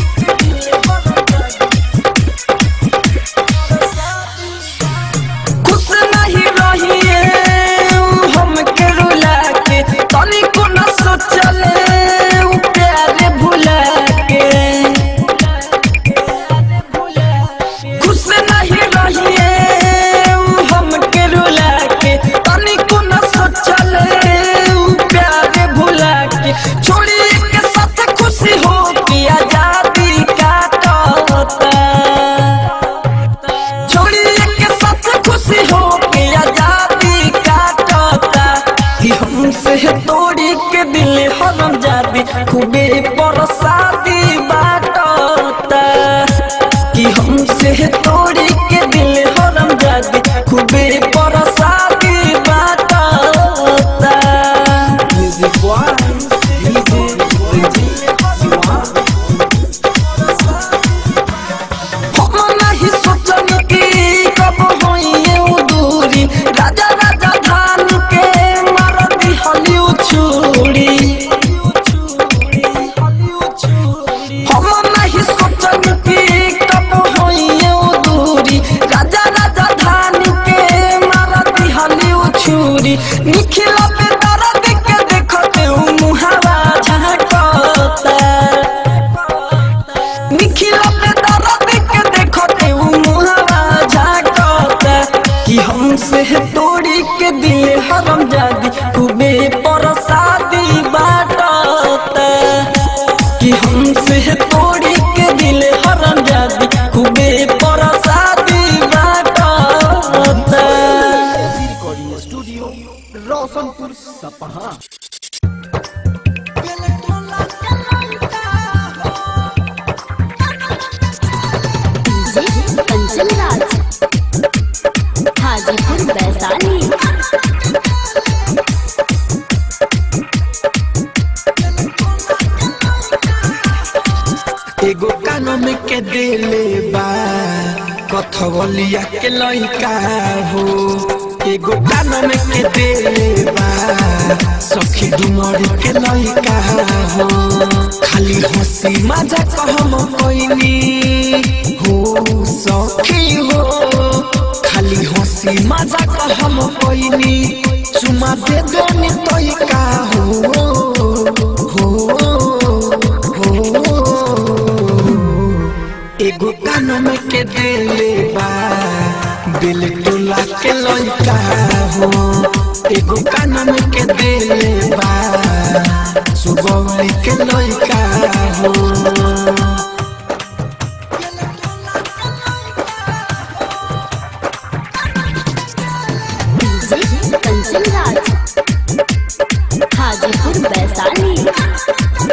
खुश नहीं रहिए हमके रुला के तनिको न सोचले उ प्यारे भुला के खुश नहीं रहिए हमके रुला के तनिको न सोचले उ प्यारे भुला के छोड़ी के साथ खुशी हो कि आजादी काटता छोड़ी के साथ खुशी हो के आजादी काटता कि हमसे तोड़ी के दिल हरम जादी खूबे परसादी बाटता कि हमसे तोड़ी के दिल हरम जादी खूबे परसादी बाटता म्यूजिक बॉय डीजे रंजीत हम नहीं सोचनी कि कब होइए उ दूरी राजा राजा धान के मार दिहली उछूड़ी हम नहीं सोचनी कि कब होइए उ दूरी राजा राजा धान के मार दिहली उछूड़ी निखिला पे दर्द के देखते उ मुहावा झांकता निखिला पे दर्द के देखते उ मुहावा झांकता कि हमसे तोड़ी के दिल हरम जादी खूबे परसादी बाटता कि हमसे तोड़ी के दिल हरम जादी खूबे परसादी बाटता recording studio Roshanpur Sapaha DJ Kanchan Raj Hajipur Vaishali एगो कानून के देले बा कथवलिया के लइका हो एगो कानून के देले बा सखी डुमरी के लइका हो खाली हंसी मजा कहम कोइनी हो सखी हो खाली हंसी मजा कहम कोइनी चुमा दे देनी तइका हो हो हो एगो कानून के देले बा दिल टोला के लइका हो एगो कानून के देले बा सुगौली के लइका हो डीजे कंचन राज हाजीपुर वैशाली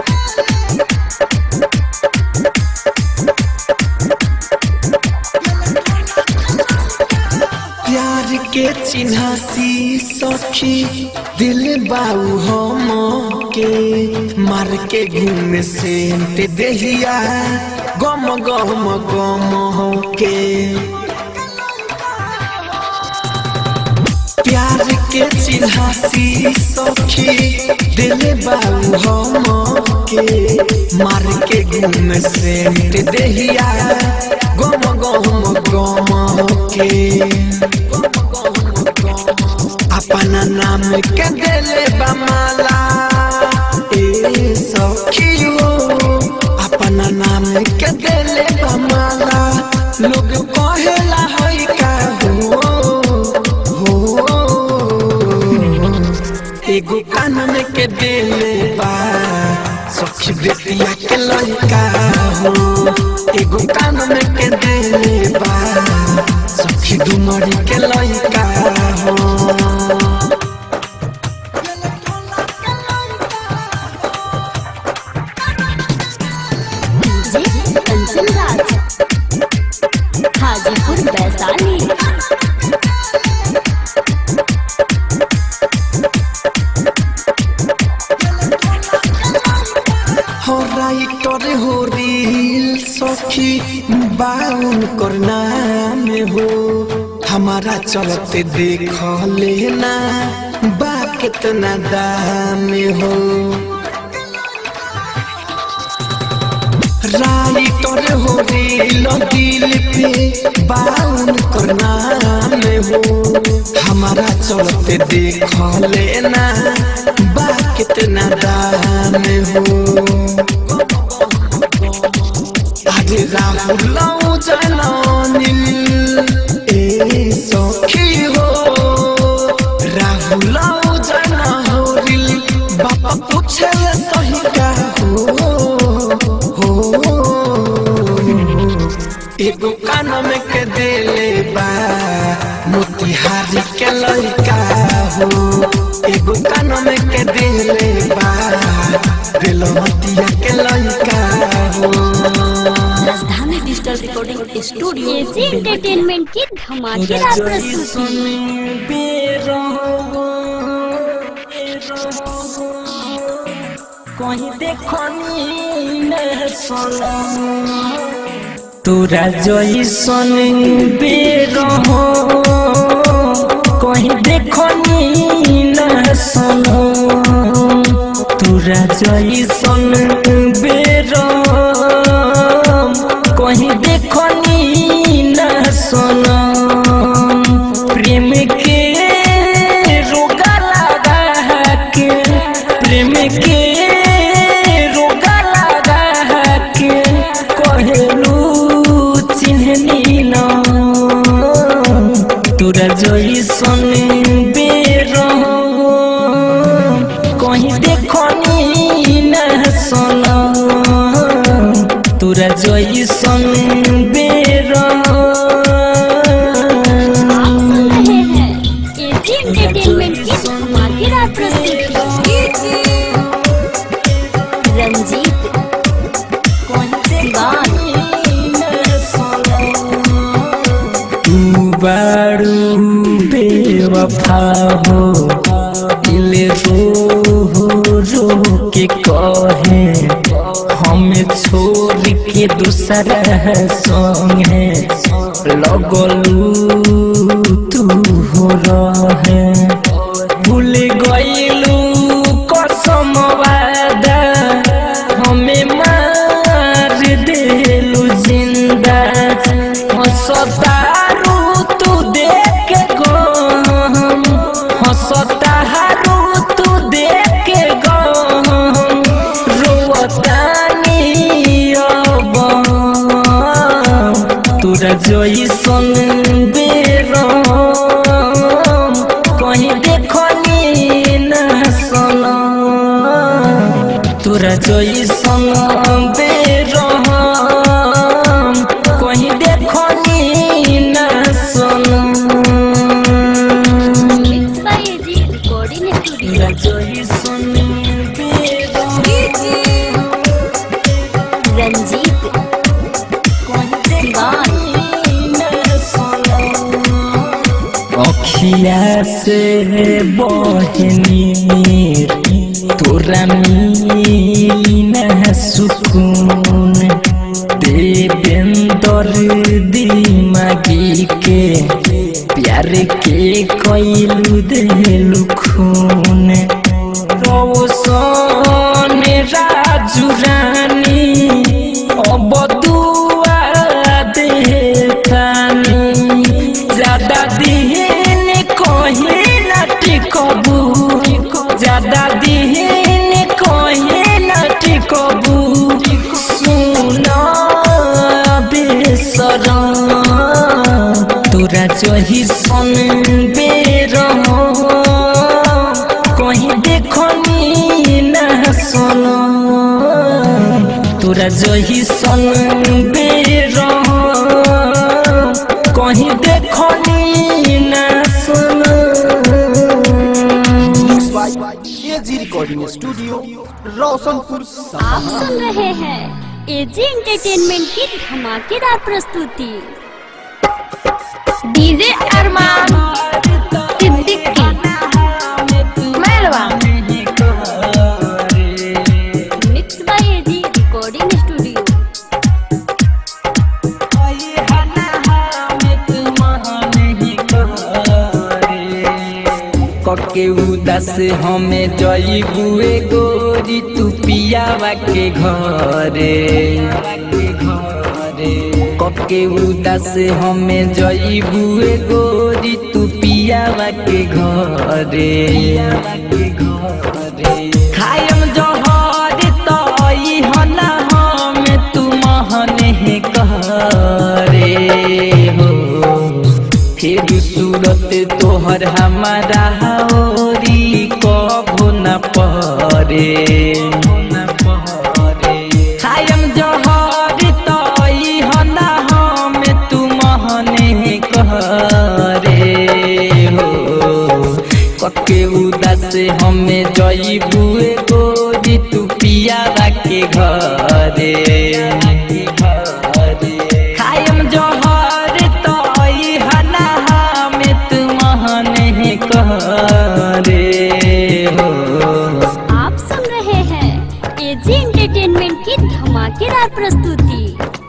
प्यार के चिन्हासी सखी दिल बाऊ हम के मार के घूम से देहिया गम गम गम हो के प्यार के चिन्हासी सखी दिल बाऊ हम के मार के घूम से देहिया गम गम गम के अपना नाम के दिले बमाला ए सखियो अपना नाम के दिले बमाला लोग कहेला होई का हो एगो कानून के दिले बा सखी बेटिया के लड़का हो एगो कानून के दिले बा सखी डुमरी के लड़का हो डीजे कंचन राज हाजीपुर वैशाली हो राइटर हो रील सखी बाउन करना में हो हमारा चलते देख लेना बा कितना दाम हो राइटर हो रील दिल पे बाउन करना में हो हमारा चलते देख लेना बा कितना दाम हो আরে রাহুল জানিল এ সখী হো রাহুল জানিল বাবা পুছে সহি কা হো हो एगो कान में के देले बा मोतिहारी के लड़का हो एगो कान में के देले बा रेलमतिया के लड़का हो Rajdhani digital recording studio AG entertainment की धमाकेदार प्रस्तुति कहीं देखो तोरा जैसन बेर हो कहीं देखो न सुनो तोरा जैसन बेर कहीं देखो न सुनो प्रेम के रोगा लगा के प्रेम के रोगा लगा के कहलू चिन्हनी न तोरा जैसन बेर कहीं देखनी न सुन तोरा जैसन बेर आप सुन रहे हैं एजी एंटरटेनमेंट की धमाकेदार प्रस्तुति रंजीत सिवान तू बारू बेवफा हो दिल रो रो के कहे हमें छोड़ के दूसरा संगे लगलू तू हो रहे भूल गईलू कसम वादा हमें मार देलू जिंदा हंसतारू तू देख गम हंसतारू तू देख गम रोवतानी अब तोरा जैसन बेरम कहीं देखनी न सुन तोरा जैसन बेरम कहीं देखनी न सुन mix by AG recording studio तोरा जैसन बेरम रंजीत सिवान अखिया से बहनी तोरा मिली न सुकून देवेंदर दिमागी के प्यार के कैलू देलू खून रोशन राजू रानी अब दुआ देतानी ज्यादा दिन कहे न टिकबू ज्यादा दिन कहे न टिकबू सुन बेसरम तोरा जही सन बेरम कहीं देखनी न सुन तोरा जही सन बेरम कहीं देखनी न सुन AG recording studio Roshanpur Sapaha आप सुन रहे हैं एजी एंटरटेनमेंट की धमाकेदार प्रस्तुति डीजे अरमान सिद्दीकी मेलवा mix by AG recording studio कके उदास हमें जईबुए गोरी तू पियावा के घरे कके उदास हमें जईबुए गोरी तू पियावा के घरे खायम जहर तई हना हम तू महने करे हो फिर सूरत तोहर हमारा होरी कभो न परे खायम जहर तई हना हम तू महने करे हो कके उदास हमें जईबुए गोरी तू पियावा के घरे खायम जहर तई हना हमें तू महने करे हो आप सुन रहे हैं एजी एंटरटेनमेंट की धमाकेदार प्रस्तुति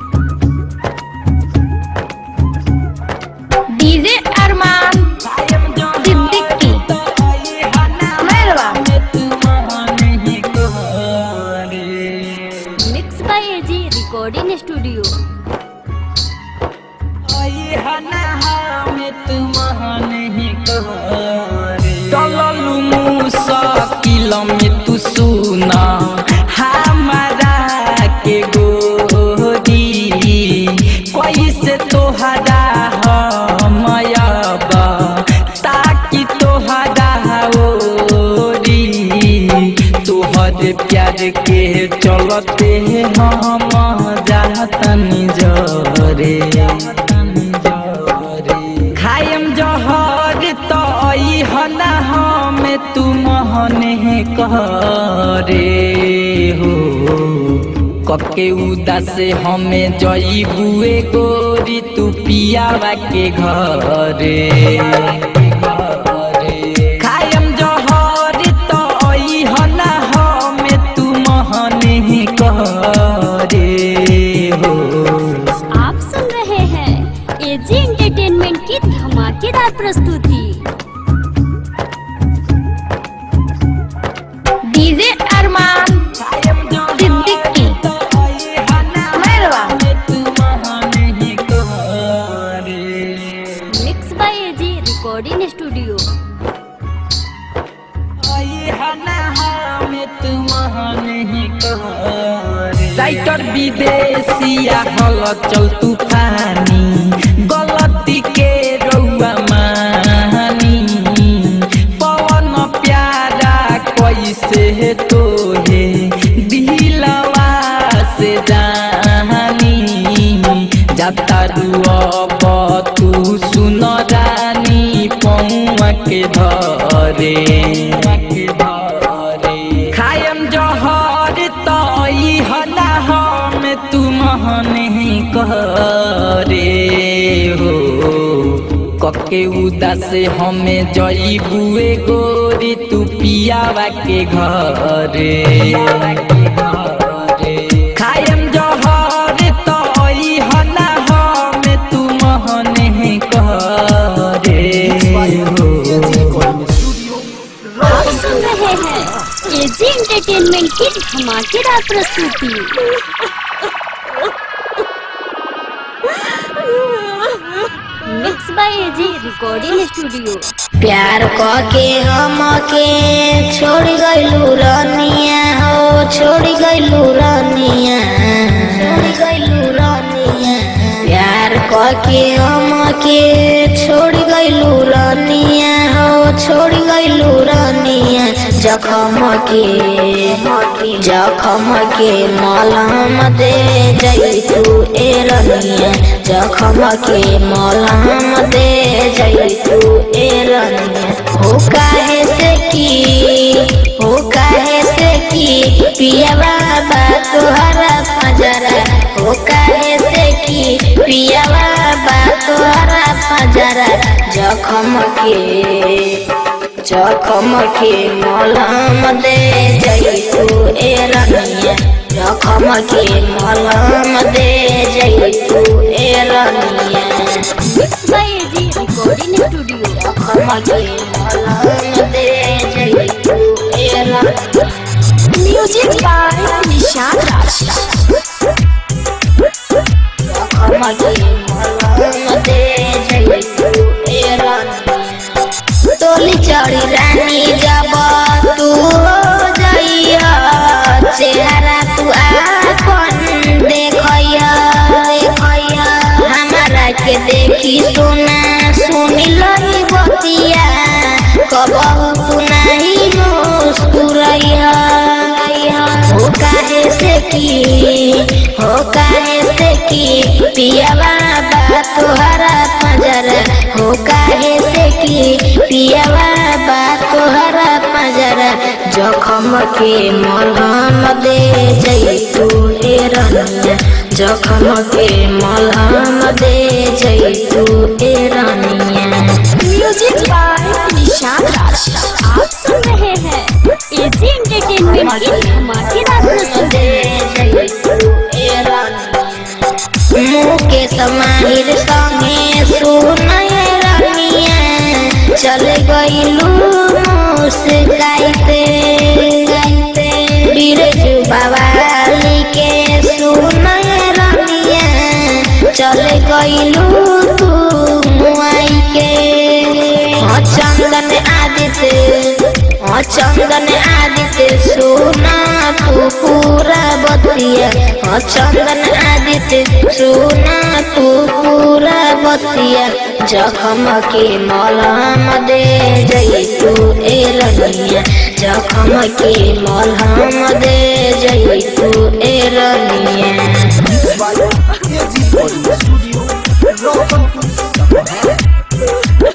डीजे अरमान सिद्दीकी मेलवा mix by AG recording studio चललू मुसाकिल में तू सुना हमारा के गोरी कैसे तोहरा हमयबा ताकि तोहरा ओरी तोहर प्यार के चलते हम जातनी जरे खायम जहर तई हना हम तू महने करे हो कके उदास हमें जईबुए गोरी तू पियावा के घरे खायम जहर तई हना हम तू महने करे हो आप सुन रहे हैं एजी एंटरटेनमेंट की धमाकेदार प्रस्तुति डीजे अरमान सिद्दीकी मेलवा mix by AG recording studio writer विदेशिया हल चल तूफानी गलती के रउआ मानी पवन प्यारा कैसे तोहे दिलवा से जानी जाता अब तू सुन रानी पौआ के धरे खायम जहर तई हला हम तू महने करे हो कके उदास हमें जई बुए गोरी तू पियावा के घरे खायम जहर तो ई हना हमें तू महने करे हो आप सुन रहे हैं एजी एंटरटेनमेंट की धमाकेदार प्रस्तुति mix by AG recording studio प्यार के हम के छोड़ गइलू रनिया हो छोड़ गइलू रनिया छोड़ गइलू रनिया प्यार के हम के छोड़ गइलू रनिया हो छोड़ गइलू रनिया जखम के जखम के मलहम दे जई तू ए रनिया जखम के मलहम दे जई तू ए रनिया हो काहे से की हो काहे से की पिया बाबा तुहरा पजरा हो काहे से की पिया बाबा तुहरा पजरा जखम के जखम के मलहम दे जई तू ए रनिया जखम के मलहम दे जई तू ए रनिया mix by AG recording studio जखम के मलहम दे जई तू ए रनिया म्यूजिक बाय निशान राज जखम के मलहम दे जई तू ए रनिया तोली चढ़ी रानी जब तू हो जइया चेहरा तू आपन देखइया देखइया हमारा के देखी सुना सुनी लही बतिया कबहू तू नहीं मुस्कुरैया हो काहे से की हो काहे से की पिया बाबा तोहरा पजरा हो काहे से की पिया बाबा तोहरा पजरा जखम के मलहम दे जई तू ए रनिया जखम के मलहम दे जई तू ए रनिया म्यूजिक बाय निशान राज आप सुन रहे हैं एजी एंटरटेनमेंट की धमाकेदार प्रस्तुति मुके समाहिर संगे सुनय रनिया चल गइलू मुस्काइते बिरजू बवाली के सुनय रनिया चल गइलू तू मुआई के हाँ चंदन आदित्य हाँ चंदन आदित्य सुना तू पूरा बतिया हाँ चंदन आदित्य सुना तू पूरा बतिया जखम के मलहम दे जई तू ए रनिया जखम के मलहम दे जई तू ए रनिया AG recording studio Roshanpur Sapaha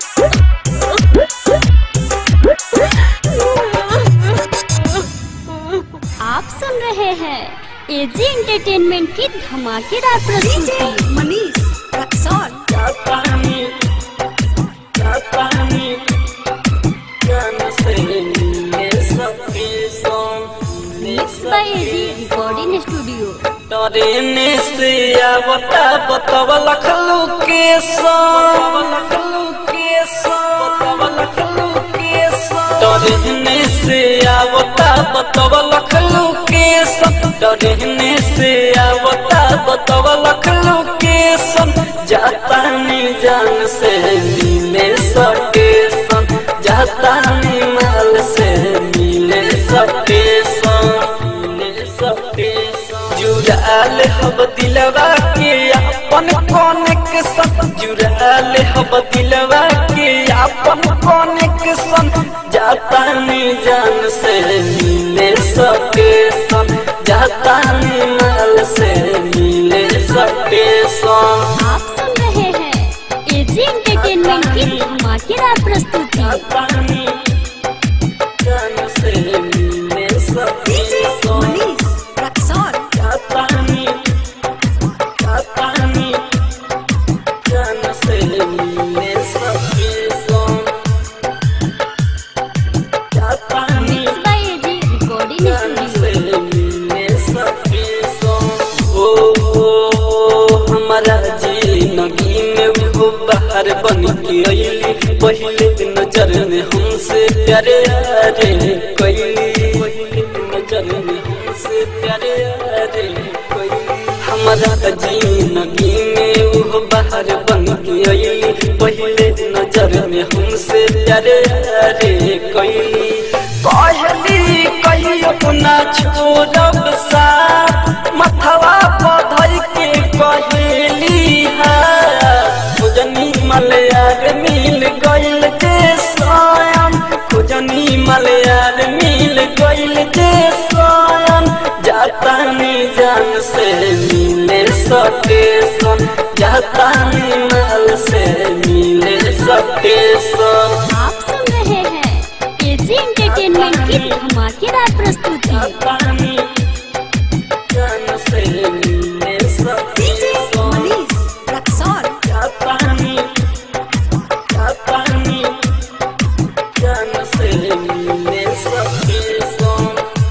आप सुन रहे हैं एजी एंटरटेनमेंट की धमाकेदार प्रस्तुति मनीष रक्सौल जापानी जापानी गाना से मिलने सबके song mix by AG recording studio डरेने से आवता बतवा लखलू के सॉन्ग लखलू के सॉन्ग लखलू के सॉन्ग डरेने से आवता बतवा लखलू के सॉन्ग डरेने से आवता बतवा लखलू के सॉन्ग जाता नी जान से मिले सके सॉन्ग जाता नी माल से मिले सके सॉन्ग मिले सके सॉन्ग जुड़ाल हब दिलवा के अपन कोन के संग जुड़ाल हब दिलवा के अपन कोन के संग जाता नी जान से मिले सके संग जाता नी माल से मिले सके संग आप सुन रहे हैं एजी एंटरटेनमेंट की धमाकेदार प्रस्तुति जाता नी जान से मिले सके संग मनीष रक्सौल जापानी जापानी जान से मिले सब के अइली पहले नजर में हमसे प्यारे रे कैली पहले नजर में हमसे प्यारे रे कैली हमारा जिंदगी में वो बाहर बन के अइली पहले नजर में हमसे प्यारे रे कैली कहली कही अपना छोड़ब साथ मथवा पधर के कहली खुजनी मलयार मिल गइल जे स्वयं खुजनी मलयार मिल गइल जे स्वयं जाता जान से मिले सके सन जाता माल से मिले सके सन आप सुन रहे हैं एजी एंटरटेनमेंट की धमाकेदार प्रस्तुति पानी जान से मिले सके सन क्या पानी क्या पानी जान से मिले सके सन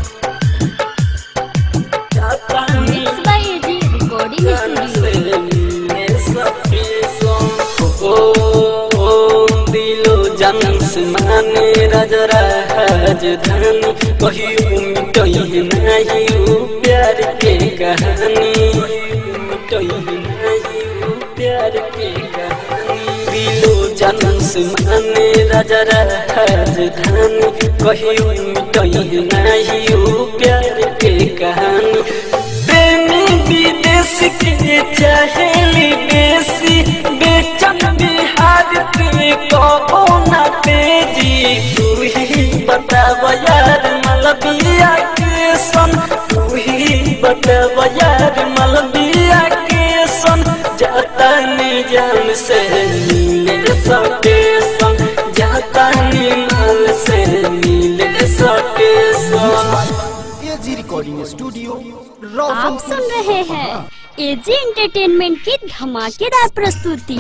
क्या पानी मिक्स बाय एजी रिकॉर्डिंग जान स्टूडियो से मिले सके सन ओ ओ दिलो जान से माने राजा राजधानी कहियो मिटई नहीं उ प्यार के कहानी मिटई नहीं उ प्यार के कहानी दिलो जान से माने राजा राजधानी कहियो मिटई नहीं उ प्यार के कहानी प्रेमी विदेश के चाहेली बेसी बेचन बिहार के कबो न तेजी तू ही बताव यार मलबिया के सन तू ही बताव यार मलबिया के सन जाता जान से मिले सके सन जाता माल से मिले सके सन एजी रिकॉर्डिंग स्टूडियो आप रोशन सुन रहे हैं एजी एंटरटेनमेंट की धमाकेदार प्रस्तुति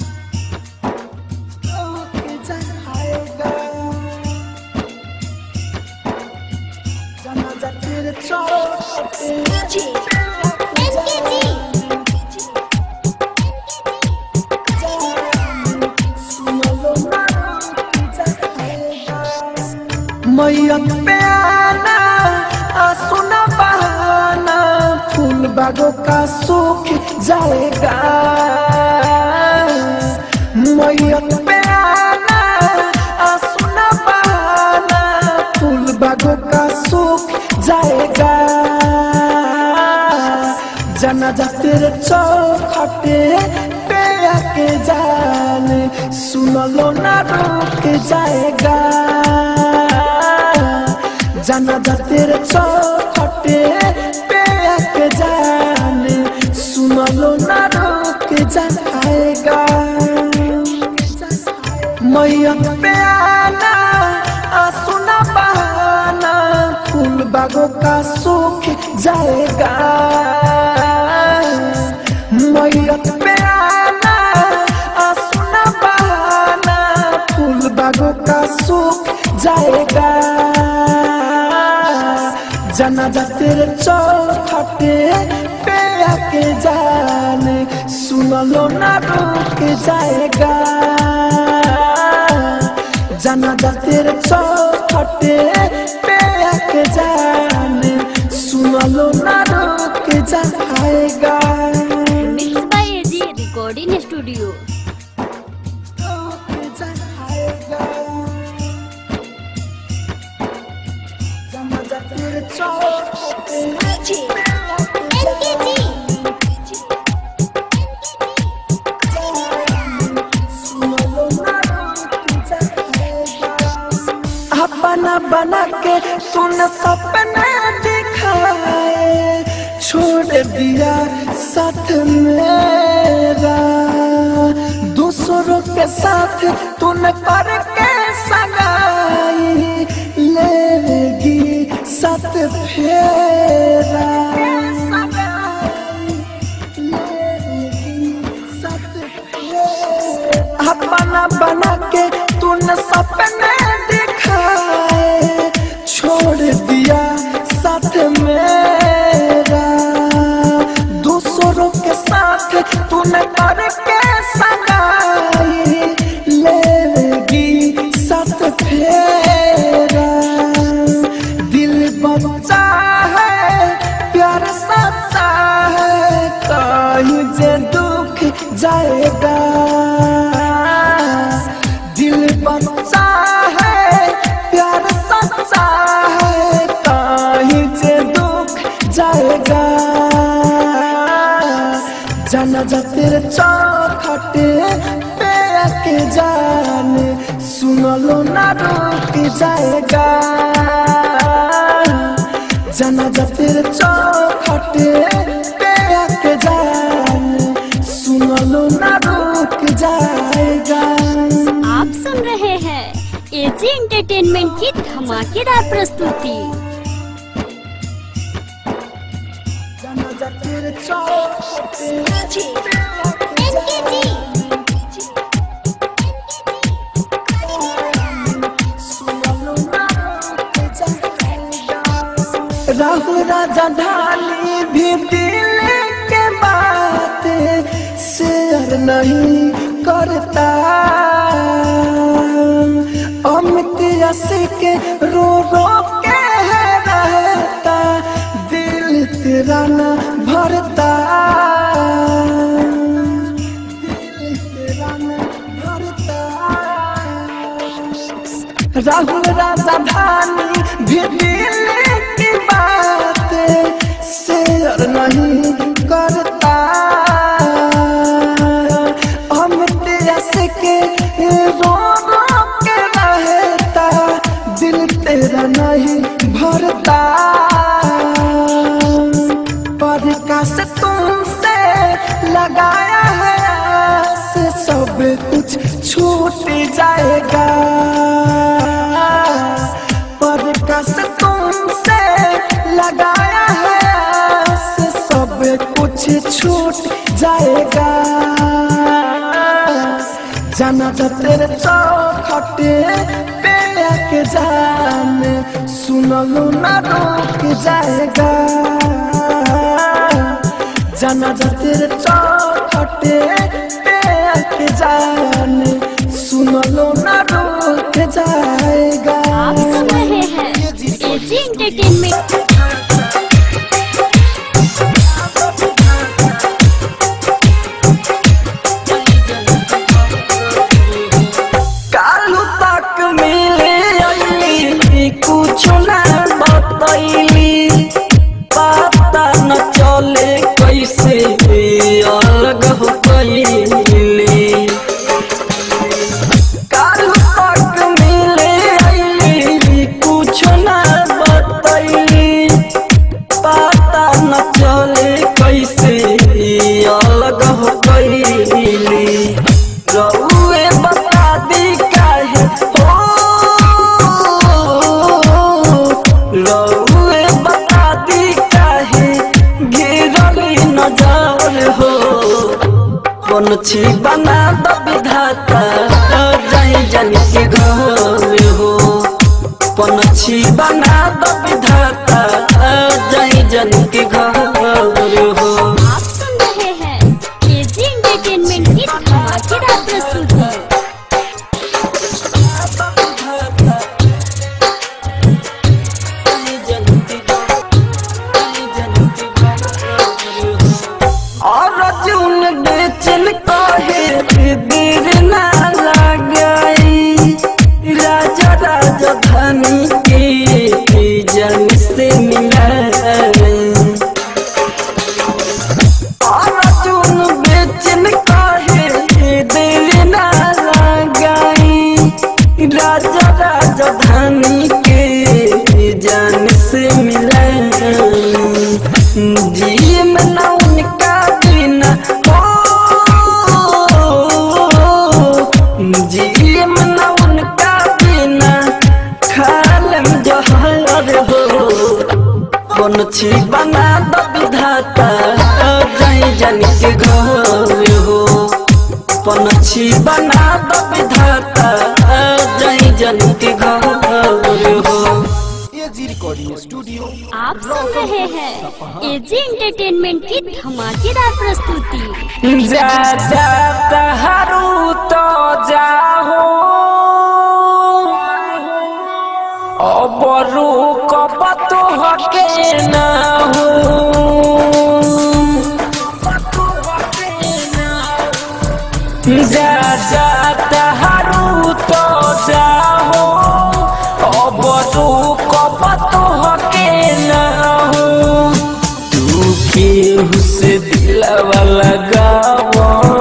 मैयत पे आना आ सुना बहाना फूल बागों का सूख जाएगा मैयत पे आना आ सुना बहाना फूल बागों का सूख जाएगा जनाजा तेरे चौखटे पे आके जान सुन लो ना रुक जाएगा जनाजा तेरे चौखटे पे आके जान सुन लो ना रुक जाएगा मैया पे आना आ सुना बहाना फूल बागों का सूख जाएगा मैया पे आना आ सुना बहाना फूल बागों का सूख जाएगा जनाजा तेरे चौखटे पे आके जान सुन लो ना रुक जाएगा जनाजा तेरे चौखटे पे आके जान सुन लो ना रुक जाएगा mix by AG recording studio जनाजा तेरे चौखटे अपना बना के तूने सपना दिखाए छोड़ दिया साथ मेरा दूसरों के साथ तूने पर के सगाई लेगी साथ फेरा अपना बना के तूने सपने दिखाए छोड़ दिया साथ मेरा दूसरों के साथ तूने करके सगाई तेरे चौखटे पे आके जान सुनलो ना रुक जाएगा जनाजा तेरे चौखटे पे आके जान सुनलो ना रुक जाएगा आप सुन रहे हैं एजी एंटरटेनमेंट की धमाकेदार प्रस्तुति जनाजा तेरे चौखटे पे आके राहु राजा ढाली भी दिल के बात शेयर नहीं करता अमित यश के रो रो के रहता दिल तेरा न भरता दिल तेरा न भरता राहुल राजा धानी भी दिल की बात शेयर नहीं करता हम तेरस के रो रो के रहता दिल तेरा नहीं भरता पर से तुमसे लगाया है से सब कुछ छूट जाएगा पर कस तुमसे लगाया है से सब कुछ छूट जाएगा जाना जा तेरे चौखटे पे आके जान सुनलो ना रुक जाएगा जाना जा तेरे चौखटे पे आके जान सुनलो ना रुक जाएगा आप सुन रहे हैं एजी एंटरटेनमेंट कालू तक मिले अली कुछ ना बतैली पता न चले कैसे अलग हो गईली कालू तक मिले अली कुछ ना बतैली पता न चले कैसे अलग हो गईली रउए बता दी काहे हो रउए बता दी काहे गिरली नजर हो कौन छी बना द विधाता जाई जन के घर हो कौन छी बना द विधाता जाई जन के घर हो आप सुन रहे हैं एजी एंटरटेनमेंट की धमाकेदार प्रस्तुति अर्जुन बेचन कहे देर ना लगाई राजा राजधानी के जन से मिलाई अर्जुन बेचन कहे देर ना लगाई राजा राजधानी के जान से मिलाई जी में ना उनका बिना हो जी में ना उनका बिना खालम जहर हो कौन छी बना द विधाता जाई जन के घर हो कौन छी बना द विधाता जाई जन के घर हो एजी रिकॉर्डिंग स्टूडियो आप सुन रहे हैं एजी एंटरटेनमेंट की धमाकेदार प्रस्तुति जा जा तहारू तो जाहो अबरू कब तो हके ना हो जा जा तहारू तो जाहो अबरू कब तो हके ना हो तू केहू से दिलवा लगावा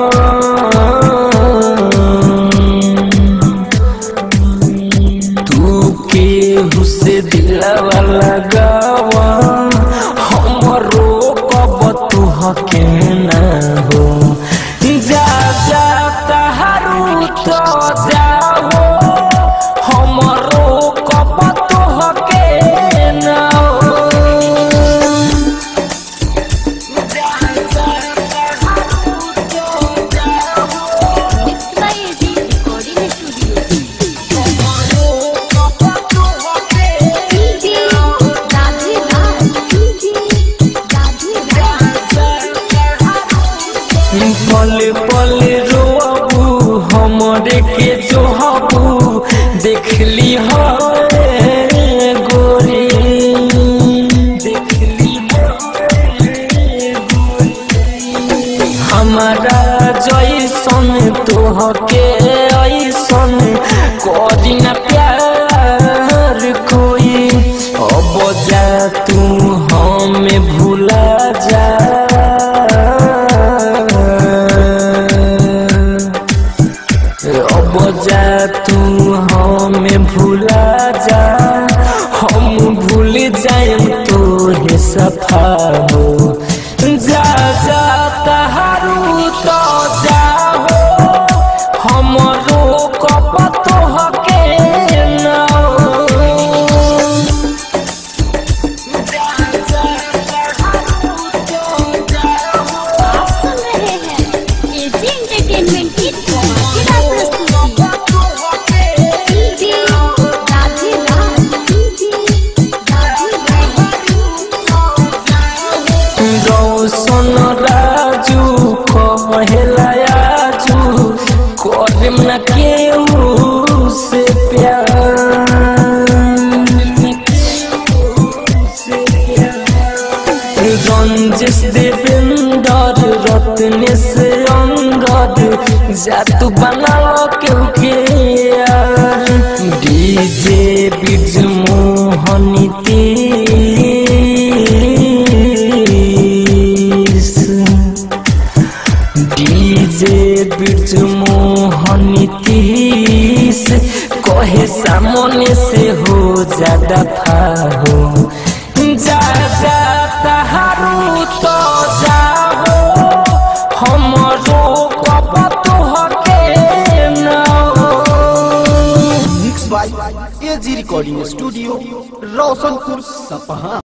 दिलवा लगावा हमरो कब तू हके ना हो जा जा तहारू तो जाओ हमरो कब तू हके ना हो mix by AG recording studio DJ Radhe Raj DJ Radhe Raj पल पल रोबू हमरे के जोहबू देखली हो गोरी देखली हमारा जैसन तोहके ऐसन करी न प्यार कोई अब जा तू हमें भूला जा अब जा तू हमें भूला जा हम भूल जाएम तोहे सफा हो जा जा तहारू तो जाओ हमरो कप तोहके ना आप सुन रहे हैं एजी एंटरटेनमेंट की धमाकेदार प्रस्तुति डीजे राधे राज डीजे राधे राज रौशन राजू कहला आजू करम न केहू से प्यार रंजिश देवेंदर रत्नेश अंगद जातु बनाओ केहू के यार डीजे बिज मोहनी तीस डीजे बिरज मोहनी तीस कहे सामने से हो ज्यादा फाहो जा जा तहारू तो जाओ हमरो कब तोहके ना mix by AG recording studio Roshanpur सपहा